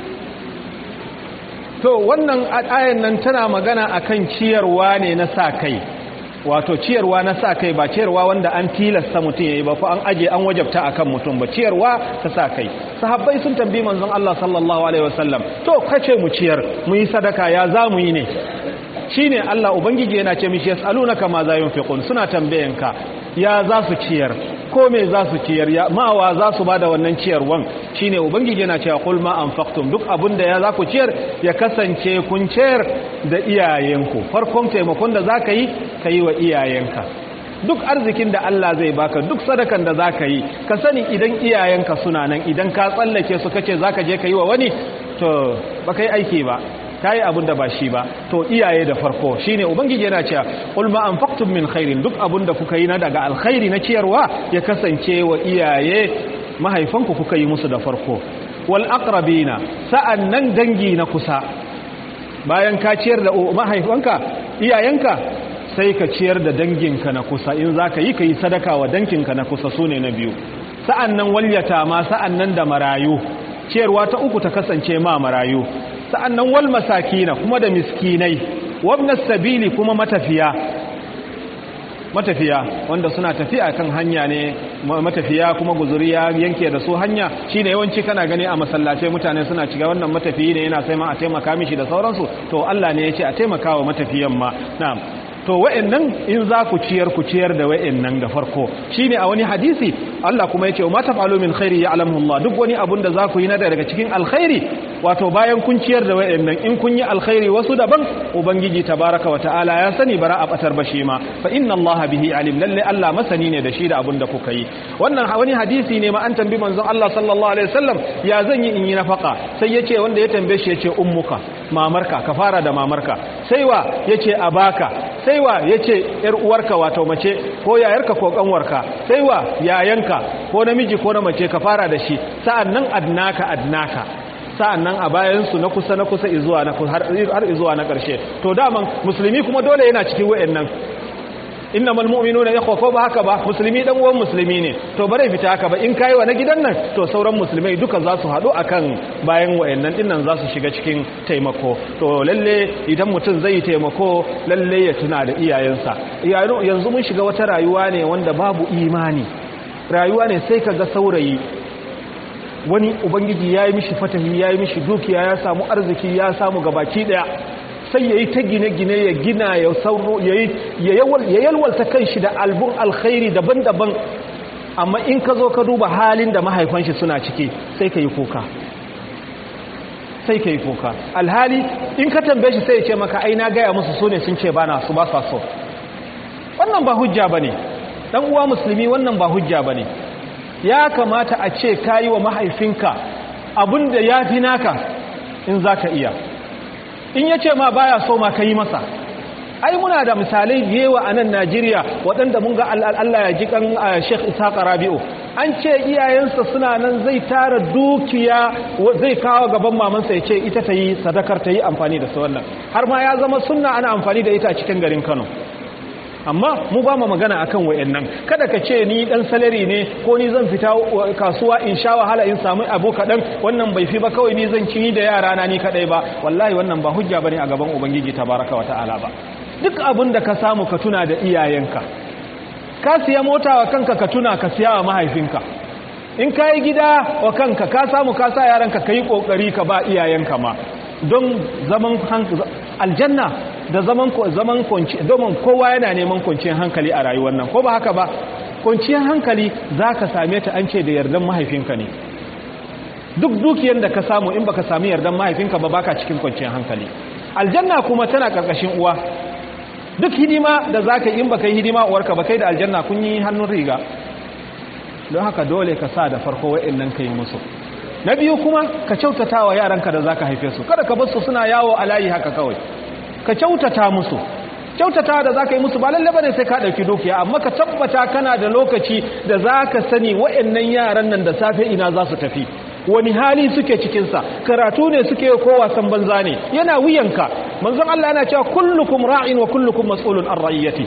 to wannan ayan nan tana magana akan ciyarwa ne na sa kai wato ciyarwa na sa kai ba ciyarwa wanda an tilasta mutum yayi ba ko an aje an wajabta akan mutum ba ciyarwa ta sa kai sahabbai sun tambayi manzon Allah sallallahu alaihi wasallam to kace mu ciyar mu yi sadaka ya za mu yi ne shine Allah ubangiji yana ce mishi yasalunaka ma za yunfiqun suna tambayanka ya za su ciyar ko me za su ciyar ya mawa za su bada wannan ciyarwan shine ubangiji yana cewa qul ma anfaqtum duk abinda ya za ku ciyar ya kasance kun ciyar da iyayenku farkon taimakon da zaka yi kai wa iyayenka duk arzikin da Allah zai baka duk sadakan da zaka yi ka sani idan iyayenka suna nan idan ka tsallake su kace zaka je ka yi wa wani to baka yi aiki ba ta yi abin da ba shi ba to iyaye da farko shi ne ubangiji yana cewa ulma an faktun min khairin duk abin da kuka yi na daga alkhairi na ciyarwa ya kasance wa iyaye mahaifanku kuka yi musu da farko wal aqrabina sa'an nan dangi na kusa bayan ka ciyar da mahaifanka iyayenka sai ka ciyar da danginka na kusa in za ka yi ka yi sadaka wa danginka na kusa su ne na biyu sa'an nan walyata ma sa'an nan da marayu ciyarwa ta uku ta kasance ma marayu sa'an nan wal masakina kuma da miskinai wabnas sabili kuma matafiya matafiya wanda suna tafiya kan hanya ne matafiya kuma guzuriya yanke da su hanya shine yawanci kana gani a masallace mutane suna ciga wannan matafiyi ne yana sai ma a taimaka mishi da sauransu to Allah ne ya ce a taimaka wa matafiyan ma na'am to wa'annan in za ku ciyar ku ciyar da wa'annan da farko shine a wani hadisi Allah kuma yace ma taf'alu min khairi ya'lamu Allah duk wani abun da za ku yi na daga cikin alkhairi wato bayan kun ciyar da wa'annan in kun yi alkhairi wasu daban ubangiji tabaraka wa ta'ala ya sani bara a batar bashi ma fa inna Allah bihi alim lalle Allah masani ne da shi da abun da kuka yi wannan wani hadisi ne ma an tambi manzon Allah sallallahu alaihi wasallam ya zan yi in yi nafaka sai yace wanda ya tambaye shi yace ummuka mamarka ka fara da mamarka sai wa yace abaka sai wa yace yar uwarka wato mace ko yayarka ko kanwarka sai wa yayanka ko namiji ko na mace ka fara da shi sa'annan adnaka adnaka sa'annan a bayansu na kusa na kusa izuwa na har izuwa na ƙarshe to daman musulmi kuma dole yana cikin wayannan innamal mu'minuna ikhwa ko ba haka ba musulmi dan uwan musulmi ne to bare fita haka ba in kai wa na gidan nan to sauran musulmai duka za su hadu akan bayan wayannan dinnan za su shiga cikin taimako to lalle idan mutum zai taimako lalle ya tuna da iyayensa yanzu mun shiga wata rayuwa ne wanda babu imani rayuwa ne sai kaga saurayi wani ubangiji ya yi mishi fatahi ya yi mishi dukiya ya samu arziki ya samu gabaki daya sai ya yi ta gine-gine ya gina ya sauro ya yalwalta kan shi da albun alkhairi daban-daban amma in ka zo ka duba halin da mahaifan shi suna ciki sai ka yi kuka sai ka yi kuka alhali in ka tambaye shi sai ya ce maka ai na gaya musu su ne sun ce ba na su ba sa so wannan ba hujja ba ne ɗan uwa musulmi wannan ba hujja ba ne ya kamata a ce ka yi wa mahaifinka abin da ya fi naka in za ka iya in ya ce ma baya so ma ka yi masa ai muna da misalai yewa a nan najeriya waɗanda mun ga allah ya ji kan sheikh isaka rabi'u an ce iyayensa suna nan zai tara dukiya zai kawo gaban mamansa ya ce ita ta yi sadakar ta yi amfani da su wannan har ma ya zama sunna ana amfani da ita a cikin garin kano amma mu ba mu magana akan wayannan kada ka ce ni dan salari ne ko ni zan fita kasuwa in sha wahala in samu abu kadan wannan bai fi ba kawai ni zan ci da yara na ni kadai ba wallahi wannan ba hujja bane a gaban ubangiji tabaraka wa ta'ala ba duk abin da ka samu ka tuna da iyayenka ka siya mota wa kanka ka tuna ka siya wa mahaifinka in ka yi gida wa kanka ka samu ka sa yaranka ka yi kokari ka ba iyayenka ma don zaman aljanna da zaman zaman kunci domin kowa yana neman kwanciyar hankali a rayuwar nan ko ba haka ba kwanciyar hankali zaka same ta an ce da yardan mahaifinka ne duk dukiyar da ka samu in baka sami yardan mahaifinka ba baka cikin kwanciyar hankali aljanna kuma tana karkashin uwa duk hidima da zaka in baka yi hidima uwarka ba kai da aljanna kun yi hannun riga don haka dole ka sa da farko wa'annan kai musu na biyu kuma ka kyautata wa yaranka da zaka haife su kada ka bar su suna yawo a layi haka kawai ka kyautata musu kyautata da zaka yi musu ba lalle bane sai ka dauki dukiya amma ka tabbata kana da lokaci da zaka sani wayannan yaran nan da safe ina za su tafi wani hali suke cikin sa karatu ne suke ko wasan banza ne yana wuyanka manzon Allah yana cewa kullukum ra'in wa kullukum mas'ulun an ra'iyati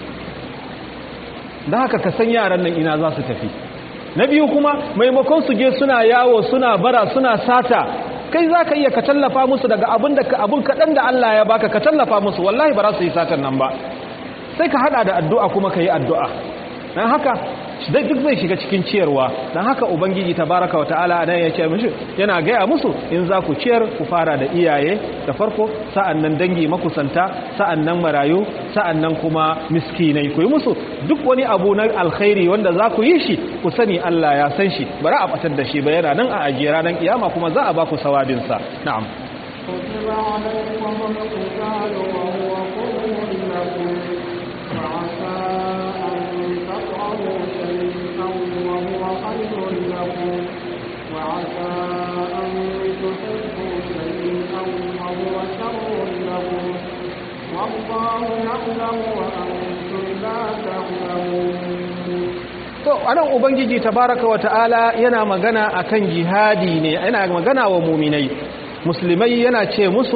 da haka ka san yaran nan ina za su tafi na biyu kuma maimakon su je suna yawo suna bara suna sata kai za ka iya ka tallafa musu daga abin da abin kaɗan da Allah ya baka ka tallafa musu wallahi ba za su yi satan nan ba sai ka hada da addu'a kuma ka yi addu'a don haka duk zai shiga cikin ciyarwa don haka ubangiji tabaraka wa ta'ala nan ya ce mishi yana gaya musu in za ku ciyar ku fara da iyaye da farko sa'an nan dangi makusanta sa'an nan marayu sa'an nan kuma miskinai ku yi musu duk wani abu na alkhairi wanda za ku yi shi ku sani Allah ya san shi bari a batar da shi ba yana nan a ajiye ranar kiyama kuma za a ba ku sawabinsa na'am كتب عليكم القتال وهو كره لكم وعسى أن تكرهوا شيئا وهو خير لكم وعسى أن تحبوا شيئا وهو شر لكم والله يعلم وأنتم لا تعلمون to anan ubangiji tabaraka wa ta'ala yana magana akan jihadi ne yana magana wa muminai musulmai yana ce musu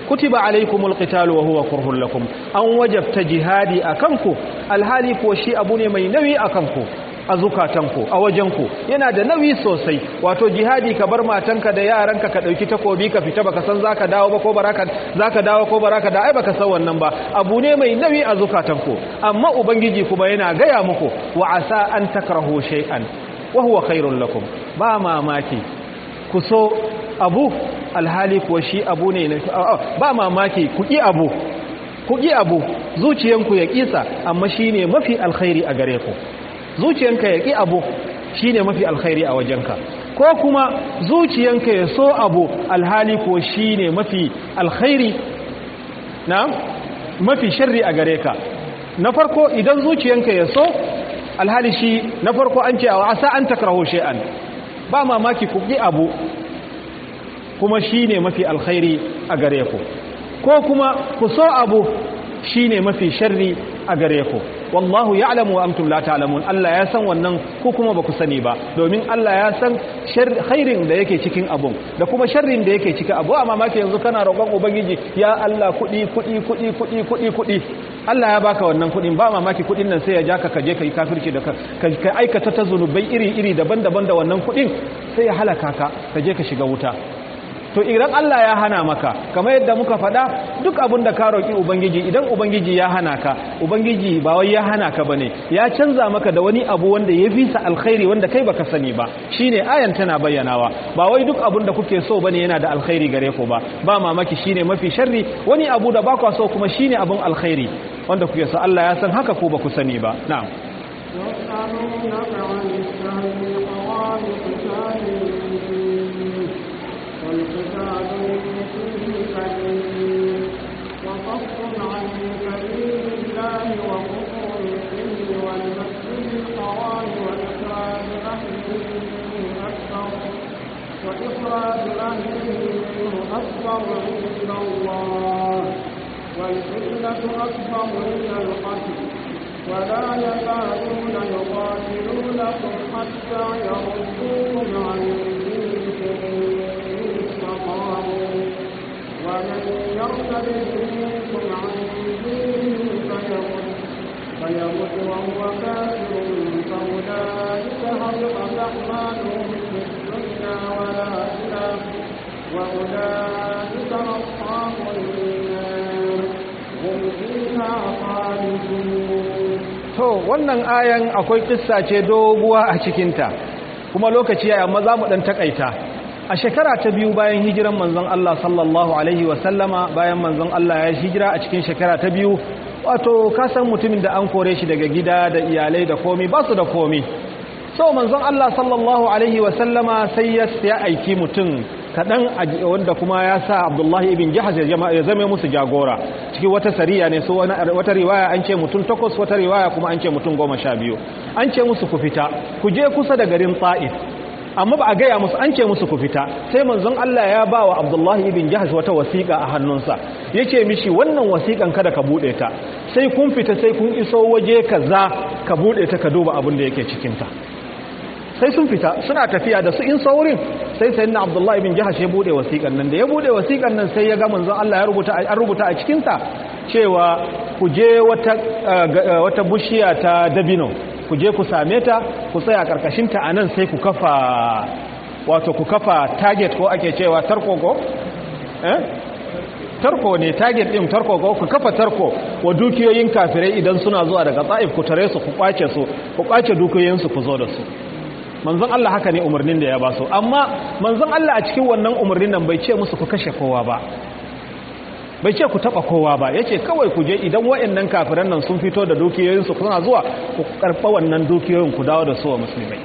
kutiba alaikumul qitalu wa huwa kurhun lakum an wajabta jihadi akanku alhali ko shi abu ne mai nauyi akanku a zukatanku a wajenku yana da nauyi sosai wato jihadi ka bar matanka da yaranka ka dauki takobi ka fita baka san zaka dawo ba ko baraka zaka dawo ko baraka da ai baka san wannan ba abu ne mai nauyi a zukatanku amma ubangiji kuma yana gaya muku wa asa an takrahu shay'an wa huwa khairul lakum ba mamaki ku so abu alhali kuwa shi abu ne ba mamaki ku ki abu ku ki abu zuciyanku ya kisa amma shine mafi alkhairi a gare ku zuciyanka ya ƙi abu shi ne mafi alkhairi a wajenka ko kuma zuciyanka ya so abu alhali ko shi ne mafi alkhairi na mafi sharri a gare ka na farko idan zuciyanka ya so alhali shi na farko an ce a asa an takrahu shay'an ba mamaki ku ƙi abu kuma shi ne mafi alkhairi a gare ku ko kuma ku so abu shi ne mafi sharri a gare ku wallahu ya'lamu wa antum la ta'lamun Allah ya san wannan ko kuma baku sani ba domin Allah ya san khairin da yake cikin abun da kuma sharrin da yake cikin abu amma maki yanzu kana roƙon ubangiji ya Allah kudi kudi kudi kudi kudi kudi Allah ya baka wannan kudin ba mamaki kudin nan sai ya ja ka kaje kai kafirci da ka aikata ta zunubai iri iri daban-daban da wannan kudin sai ya halaka ka kaje ka shiga wuta to idan Allah ya hana maka kamar yadda muka faɗa duk abin da ka roƙi ubangiji idan ubangiji ya hana ka ubangiji ba wai ya hana ka bane ya canza maka da wani abu wanda ya fisa alkhairi wanda kai baka sani ba shine ayan tana bayyanawa ba wai duk abin da kuke so bane yana da alkhairi gare ku ba ba mamaki shine mafi sharri wani abu da ba ku so kuma shine abun alkhairi wanda kuke so Allah ya san haka ko ba ku sani ba na'am يسألونك عن الشهر الحرام قتال والقتال فيه كبير وصف عن سبيل الله وكفر به والمسجد الحرام وإخراج أهله منه أكبر وإخراج أهله منه أكبر عند الله والفتنة أكبر من القتل ولا يزالون يقاتلونكم حتى يردوكم عن دينكم استطاعوا ومن يرتد منكم عن دينه فيمت فيمت وهو كافر فأولئك هبطت أعمالهم في الدنيا والآخرة وأولئك أصحاب النار هم فيها خالدون to wannan ayan akwai kissa ce doguwa a cikinta kuma lokaci ya amma za mu ɗan takaita a shekara ta biyu bayan hijiran manzon Allah sallallahu alaihi wasallama bayan manzon Allah ya hijira a cikin shekara ta biyu wato kasan mutumin da an kore shi daga gida da iyalai da komi ba su da komi so manzon Allah sallallahu alaihi wasallama sai ya aiki mutum kaɗan wanda kuma ya sa abdullahi ibn jihaz ya zama musu jagora cikin wata sariya ne so wata riwaya an ce mutum takwas wata riwaya kuma an ce mutum goma sha biyu an ce musu ku fita ku je kusa da garin ta'if amma ba a gaya musu an ce musu ku fita sai manzon Allah ya ba wa abdullahi ibn jihaz wata wasiƙa a hannunsa ya ce mishi wannan wasiƙan kada ka buɗe ta sai kun fita sai kun iso waje kaza ka buɗe ta ka duba abin da yake cikinta sai sun fita suna tafiya da su in saurin sai sai na abdullahi bin jihar ya bude wasiƙan nan da ya bude wasiƙan nan sai ya ga manzon Allah ya rubuta an rubuta a cikinsa cewa ku je wata wata bushiya ta dabino ku je ku same ta ku tsaya karkashin ta anan sai ku kafa wato ku kafa target ko ake cewa tarko ko eh tarko ne target din tarko ko ku kafa tarko wa dukiyoyin kafirai idan suna zuwa daga Taif ku tare su ku kwace su ku kwace dukiyoyin su ku zo da su manzon Allah haka ne umarnin da ya ba su amma manzon Allah a cikin wannan umarnin nan bai ce musu ku kashe kowa ba bai ce ku taba kowa ba yace kawai ku je idan wayannan kafiran nan sun fito da dukiyoyin su kuna zuwa ku karba wannan dukiyoyin ku dawo da su wa musulmai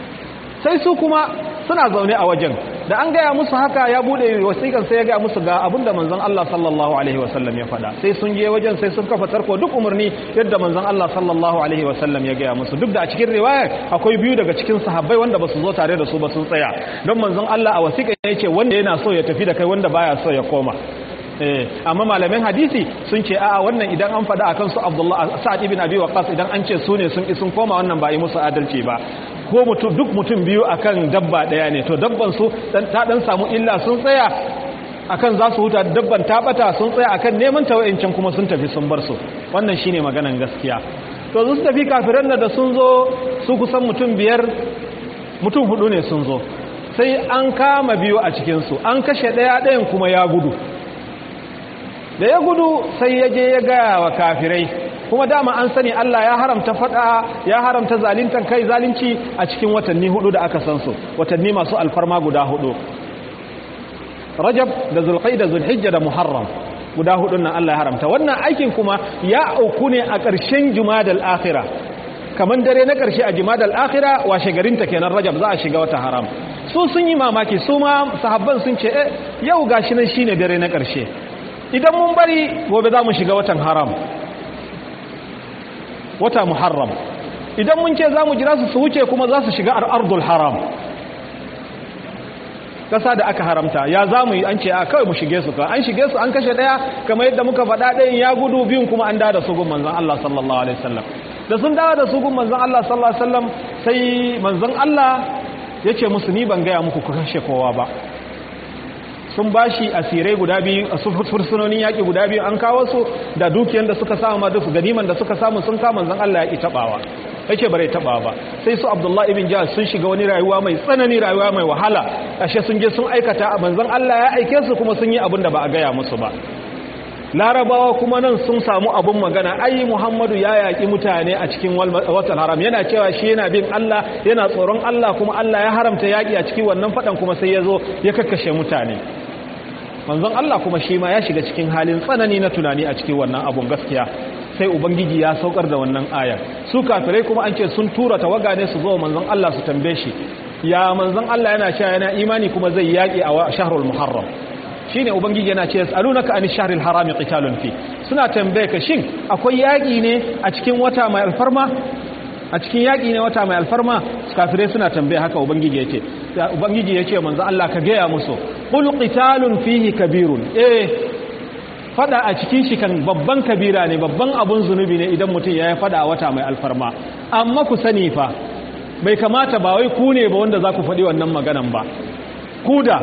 sai su kuma suna zaune a wajen da an gaya musu haka ya bude wasiƙan sai ya gaya musu ga abinda manzon Allah sallallahu alaihi wasallam ya faɗa sai sun je wajen sai sun kafa tarko duk umarni yadda manzon Allah sallallahu alaihi wasallam ya gaya musu duk da a cikin riwaya akwai biyu daga cikin sahabbai wanda basu zo tare da su ba sun tsaya don manzon Allah a wasiƙa ya ce wanda yana so ya tafi da kai wanda baya so ya koma amma malamin hadisi sun ce a'a wannan idan an faɗa akan su Abdullah Sa'ad ibn Abi Waqqas idan an ce su ne sun sun koma wannan ba yi musu adalci ba ko mutum duk mutum biyu akan dabba daya ne to dabban su ta dan samu illa sun tsaya akan za su huta dabban ta bata sun tsaya akan neman ta wayancan kuma sun tafi sun bar su wannan shine maganan gaskiya to su tafi kafiran da sun zo su kusan mutum biyar mutum hudu ne sun zo sai an kama biyu a cikinsu an kashe ɗaya ɗayan kuma ya gudu da ya gudu sai ya je ya gaya wa kafirai kuma dama an sani Allah ya haramta fada ya haramta zalintan kai zalunci a cikin watanni hudu da aka san su watanni masu alfarma guda hudu Rajab da Zulqa'da Zulhijja da Muharram guda hudun nan Allah ya haramta wannan aikin kuma ya auku ne a ƙarshen Jumadal Akhirah kaman dare na ƙarshe a Jumadal Akhirah washe garin ta kenan Rajab za a shiga wata haram su sun yi mamaki su ma sahabban sun ce eh yau gashi nan shine dare na ƙarshe idan mun bari gobe za mu shiga watan haram wata muharram idan mun ce za mu jira su su wuce kuma za su shiga ardul haram kasa da aka haramta ya za mu yi an ce a kawai mu shige su an shige su an kashe daya kamar yadda muka faɗa ɗayan ya gudu biyun kuma an dawo da su gun manzon Allah sallallahu alaihi wasallam da sun dawo da su gun manzon Allah sallallahu alaihi wasallam sai manzon Allah ya ce musu ni ban gaya muku ku kashe kowa ba sun bashi asirai guda biyu a fursunonin yaƙi guda biyu an kawo su da dukiyar da suka samu ma duk ganiman da suka samu sun kama zan Allah ya ƙi taɓawa yake bare taɓa ba sai su Abdullah ibn Jahsh sun shiga wani rayuwa mai tsanani rayuwa mai wahala ashe sun je sun aikata a manzon Allah ya aike su kuma sun yi abin da ba a gaya musu ba larabawa kuma nan sun samu abun magana ai muhammadu ya yaƙi mutane a cikin watan haram yana cewa shi yana bin allah yana tsoron allah kuma allah ya haramta yaƙi a cikin wannan faɗan kuma sai ya zo ya kakkashe mutane manzon allah kuma shi ma ya shiga cikin halin tsanani na tunani a cikin wannan abun gaskiya sai ubangiji ya saukar da wannan ayar su kafirai kuma an ce sun tura tawaga ne su zo manzon allah su tambaye shi ya manzon allah yana cewa yana imani kuma zai yaƙi a shahrul muharram shine ubangiji yana ce yasalunaka an shahril harami qitalun fi suna tambaye ka shin akwai yaki ne a cikin wata mai alfarma a cikin yaki ne wata mai alfarma kafirai suna tambaye haka ubangiji yace ubangiji yace manzo Allah ka gaya musu qul qitalun fihi kabirun eh fada a cikin shi kan babban kabira ne babban abun zunubi ne idan mutum ya fada a wata mai alfarma amma ku sani fa bai kamata ba wai ku ne ba wanda za ku faɗi wannan maganan ba ku da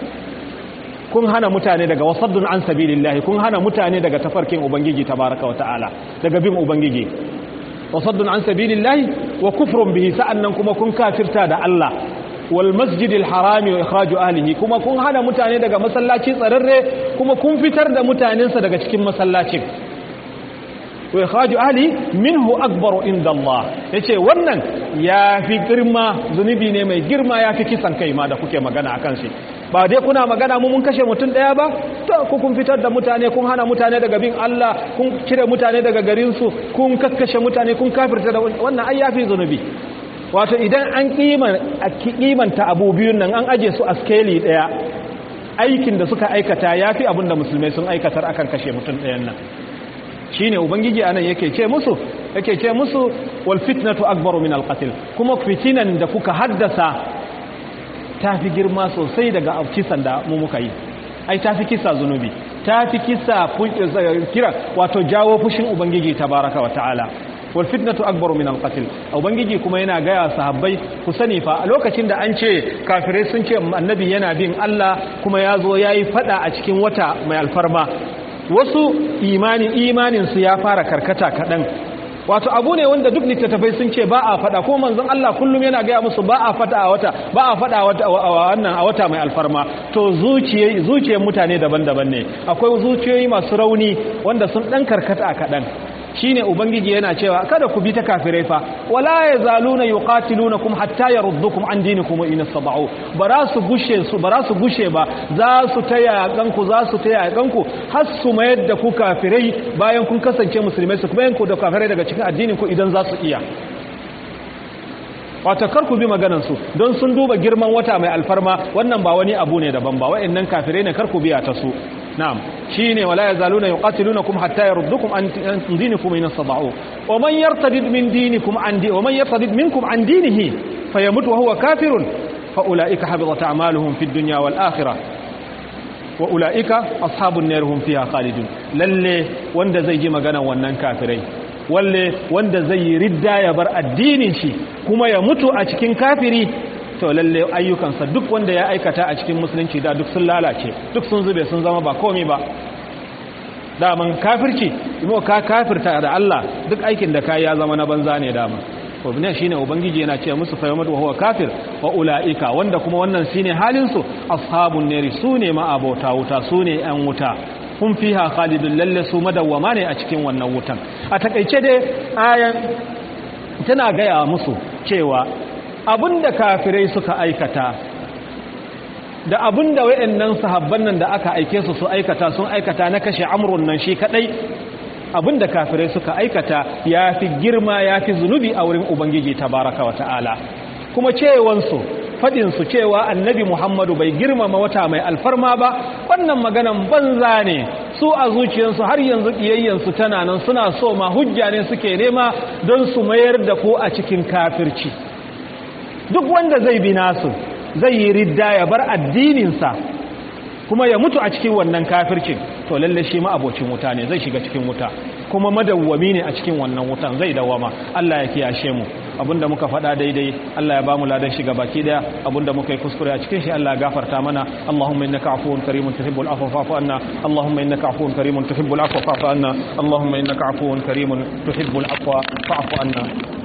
kun hana mutane daga wasaddun an sabilillahi kun hana mutane daga tafarkin ubangiji tabaraka wata'ala daga bin ubangiji wasaddun an sabilillahi wa kufrun bihi sa'annan kuma kun kafirta da Allah wal masjidil harami wa ikhraju ahlihi kuma kun hana mutane daga masallaci tsararre kuma kun fitar da mutanensa daga cikin masallacin wa ikhraju ahli minhu akbaru inda Allah yace wannan yafi girma zunubi ne mai girma yafi kisan kai ma da kuke magana akan shi ba dai kuna magana mu mun kashe mutum daya ba to ku kun fitar da mutane kun hana mutane daga bin Allah kun cire mutane daga garin su kun kakkashe mutane kun kafirta da wannan ai yafi zunubi wato idan an kimanta abu biyun nan an aje su a skeli daya aikin da suka aikata yafi abin da musulmai sun aikatar akan kashe mutum ɗayan nan shine ubangiji anan yake ce musu yake ce musu wal fitnatu akbaru min al qatl kuma fitinan da kuka haddasa tafi girma sosai daga kisan da mu muka yi ai tafi kisa zunubi tafi kisa kira wato jawo fushin ubangiji tabaraka wa ta'ala wal fitnatu akbaru min al qatl ubangiji kuma yana gaya sahabbai ku sani fa a lokacin da an ce kafirai sun ce annabi yana bin Allah kuma ya zo yayi fada a cikin wata mai alfarma wasu imani imaninsu ya fara karkata kaɗan wato abu ne wanda duk littattafai sun ce ba a faɗa ko manzon Allah kullum yana gaya musu ba a faɗa a wata ba a faɗa a wannan a wata mai alfarma to zuciye zuciyar mutane daban-daban ne akwai zuciyoyi masu rauni wanda sun ɗan karkata kaɗan shine ubangiji yana cewa kada ku bi ta kafirai fa wala yazaluna yuqatilunakum hatta yaruddukum an dinikum in sabau bara su gushe su bara su gushe ba za su taya ganku za su taya ganku har su mayar da ku kafirai bayan kun kasance musulmai su kuma yanku da kafirai daga cikin addinin ku idan za su iya wata kar ku bi maganan su don sun duba girman wata mai alfarma wannan ba wani abu ne daban ba wa'annan kafirai ne kar ku biya ta su نعم شيني ولا يزالون يقاتلونكم حتى يردكم عن دينكم إن استطاعوا ومن يرتد من دينكم عن دي ومن يرتد منكم عن دينه فيمت وهو كافر فأولئك حبطت أعمالهم في الدنيا والآخرة وأولئك أصحاب النار هم فيها خالدون للي وند زي جي مغانا ونن كافرين walle wanda zai yi ridda ya bar addinin shi kuma ya mutu a cikin kafiri to lalle ayyukansa duk wanda ya aikata a cikin musulunci da duk sun lalace duk sun zube sun zama ba komai ba daman kafirci imo ka kafirta da Allah duk aikin da kai ya zama na banza ne daman to ne shine ubangiji yana ce musu fa yamadu huwa kafir wa ulaika wanda kuma wannan shine halin su ashabun nari sune ma abota wuta sune yan wuta kun fiha khalidun lalle su madawwama ne a cikin wannan wutan a takeice dai ayan tana gaya musu cewa abinda kafirai suka aikata da abinda wayannan sahabban nan da aka aike su su aikata sun aikata na kashe amrun nan shi kadai abinda kafirai suka aikata yafi girma yafi zunubi a wurin ubangiji tabaraka wa ta'ala kuma cewansu fadin su cewa annabi Muhammadu bai girmama wata mai alfarma ba wannan maganan banza ne su a zuciyarsu har yanzu kiyayyansu tana nan suna so ma hujja ne suke nema don su mayar da ku a cikin kafirci duk wanda zai bi nasu zai yi ridda ya bar addininsa kuma ya mutu a cikin wannan kafircin to lalle shi ma abocin wuta ne zai shiga cikin wuta kuma madawwami ne a cikin wannan wutan zai dawama Allah ya kiyashe mu abinda muka faɗa daidai Allah ya ba mu ladan shiga baki daya abinda muka yi kuskure a cikin shi Allah ya gafarta mana Allahumma innaka afuwun karimun tuhibbul afwa fa'fu anna Allahumma innaka afuwun karimun tuhibbul afwa fa'fu anna Allahumma innaka afuwun karimun tuhibbul afwa fa'fu anna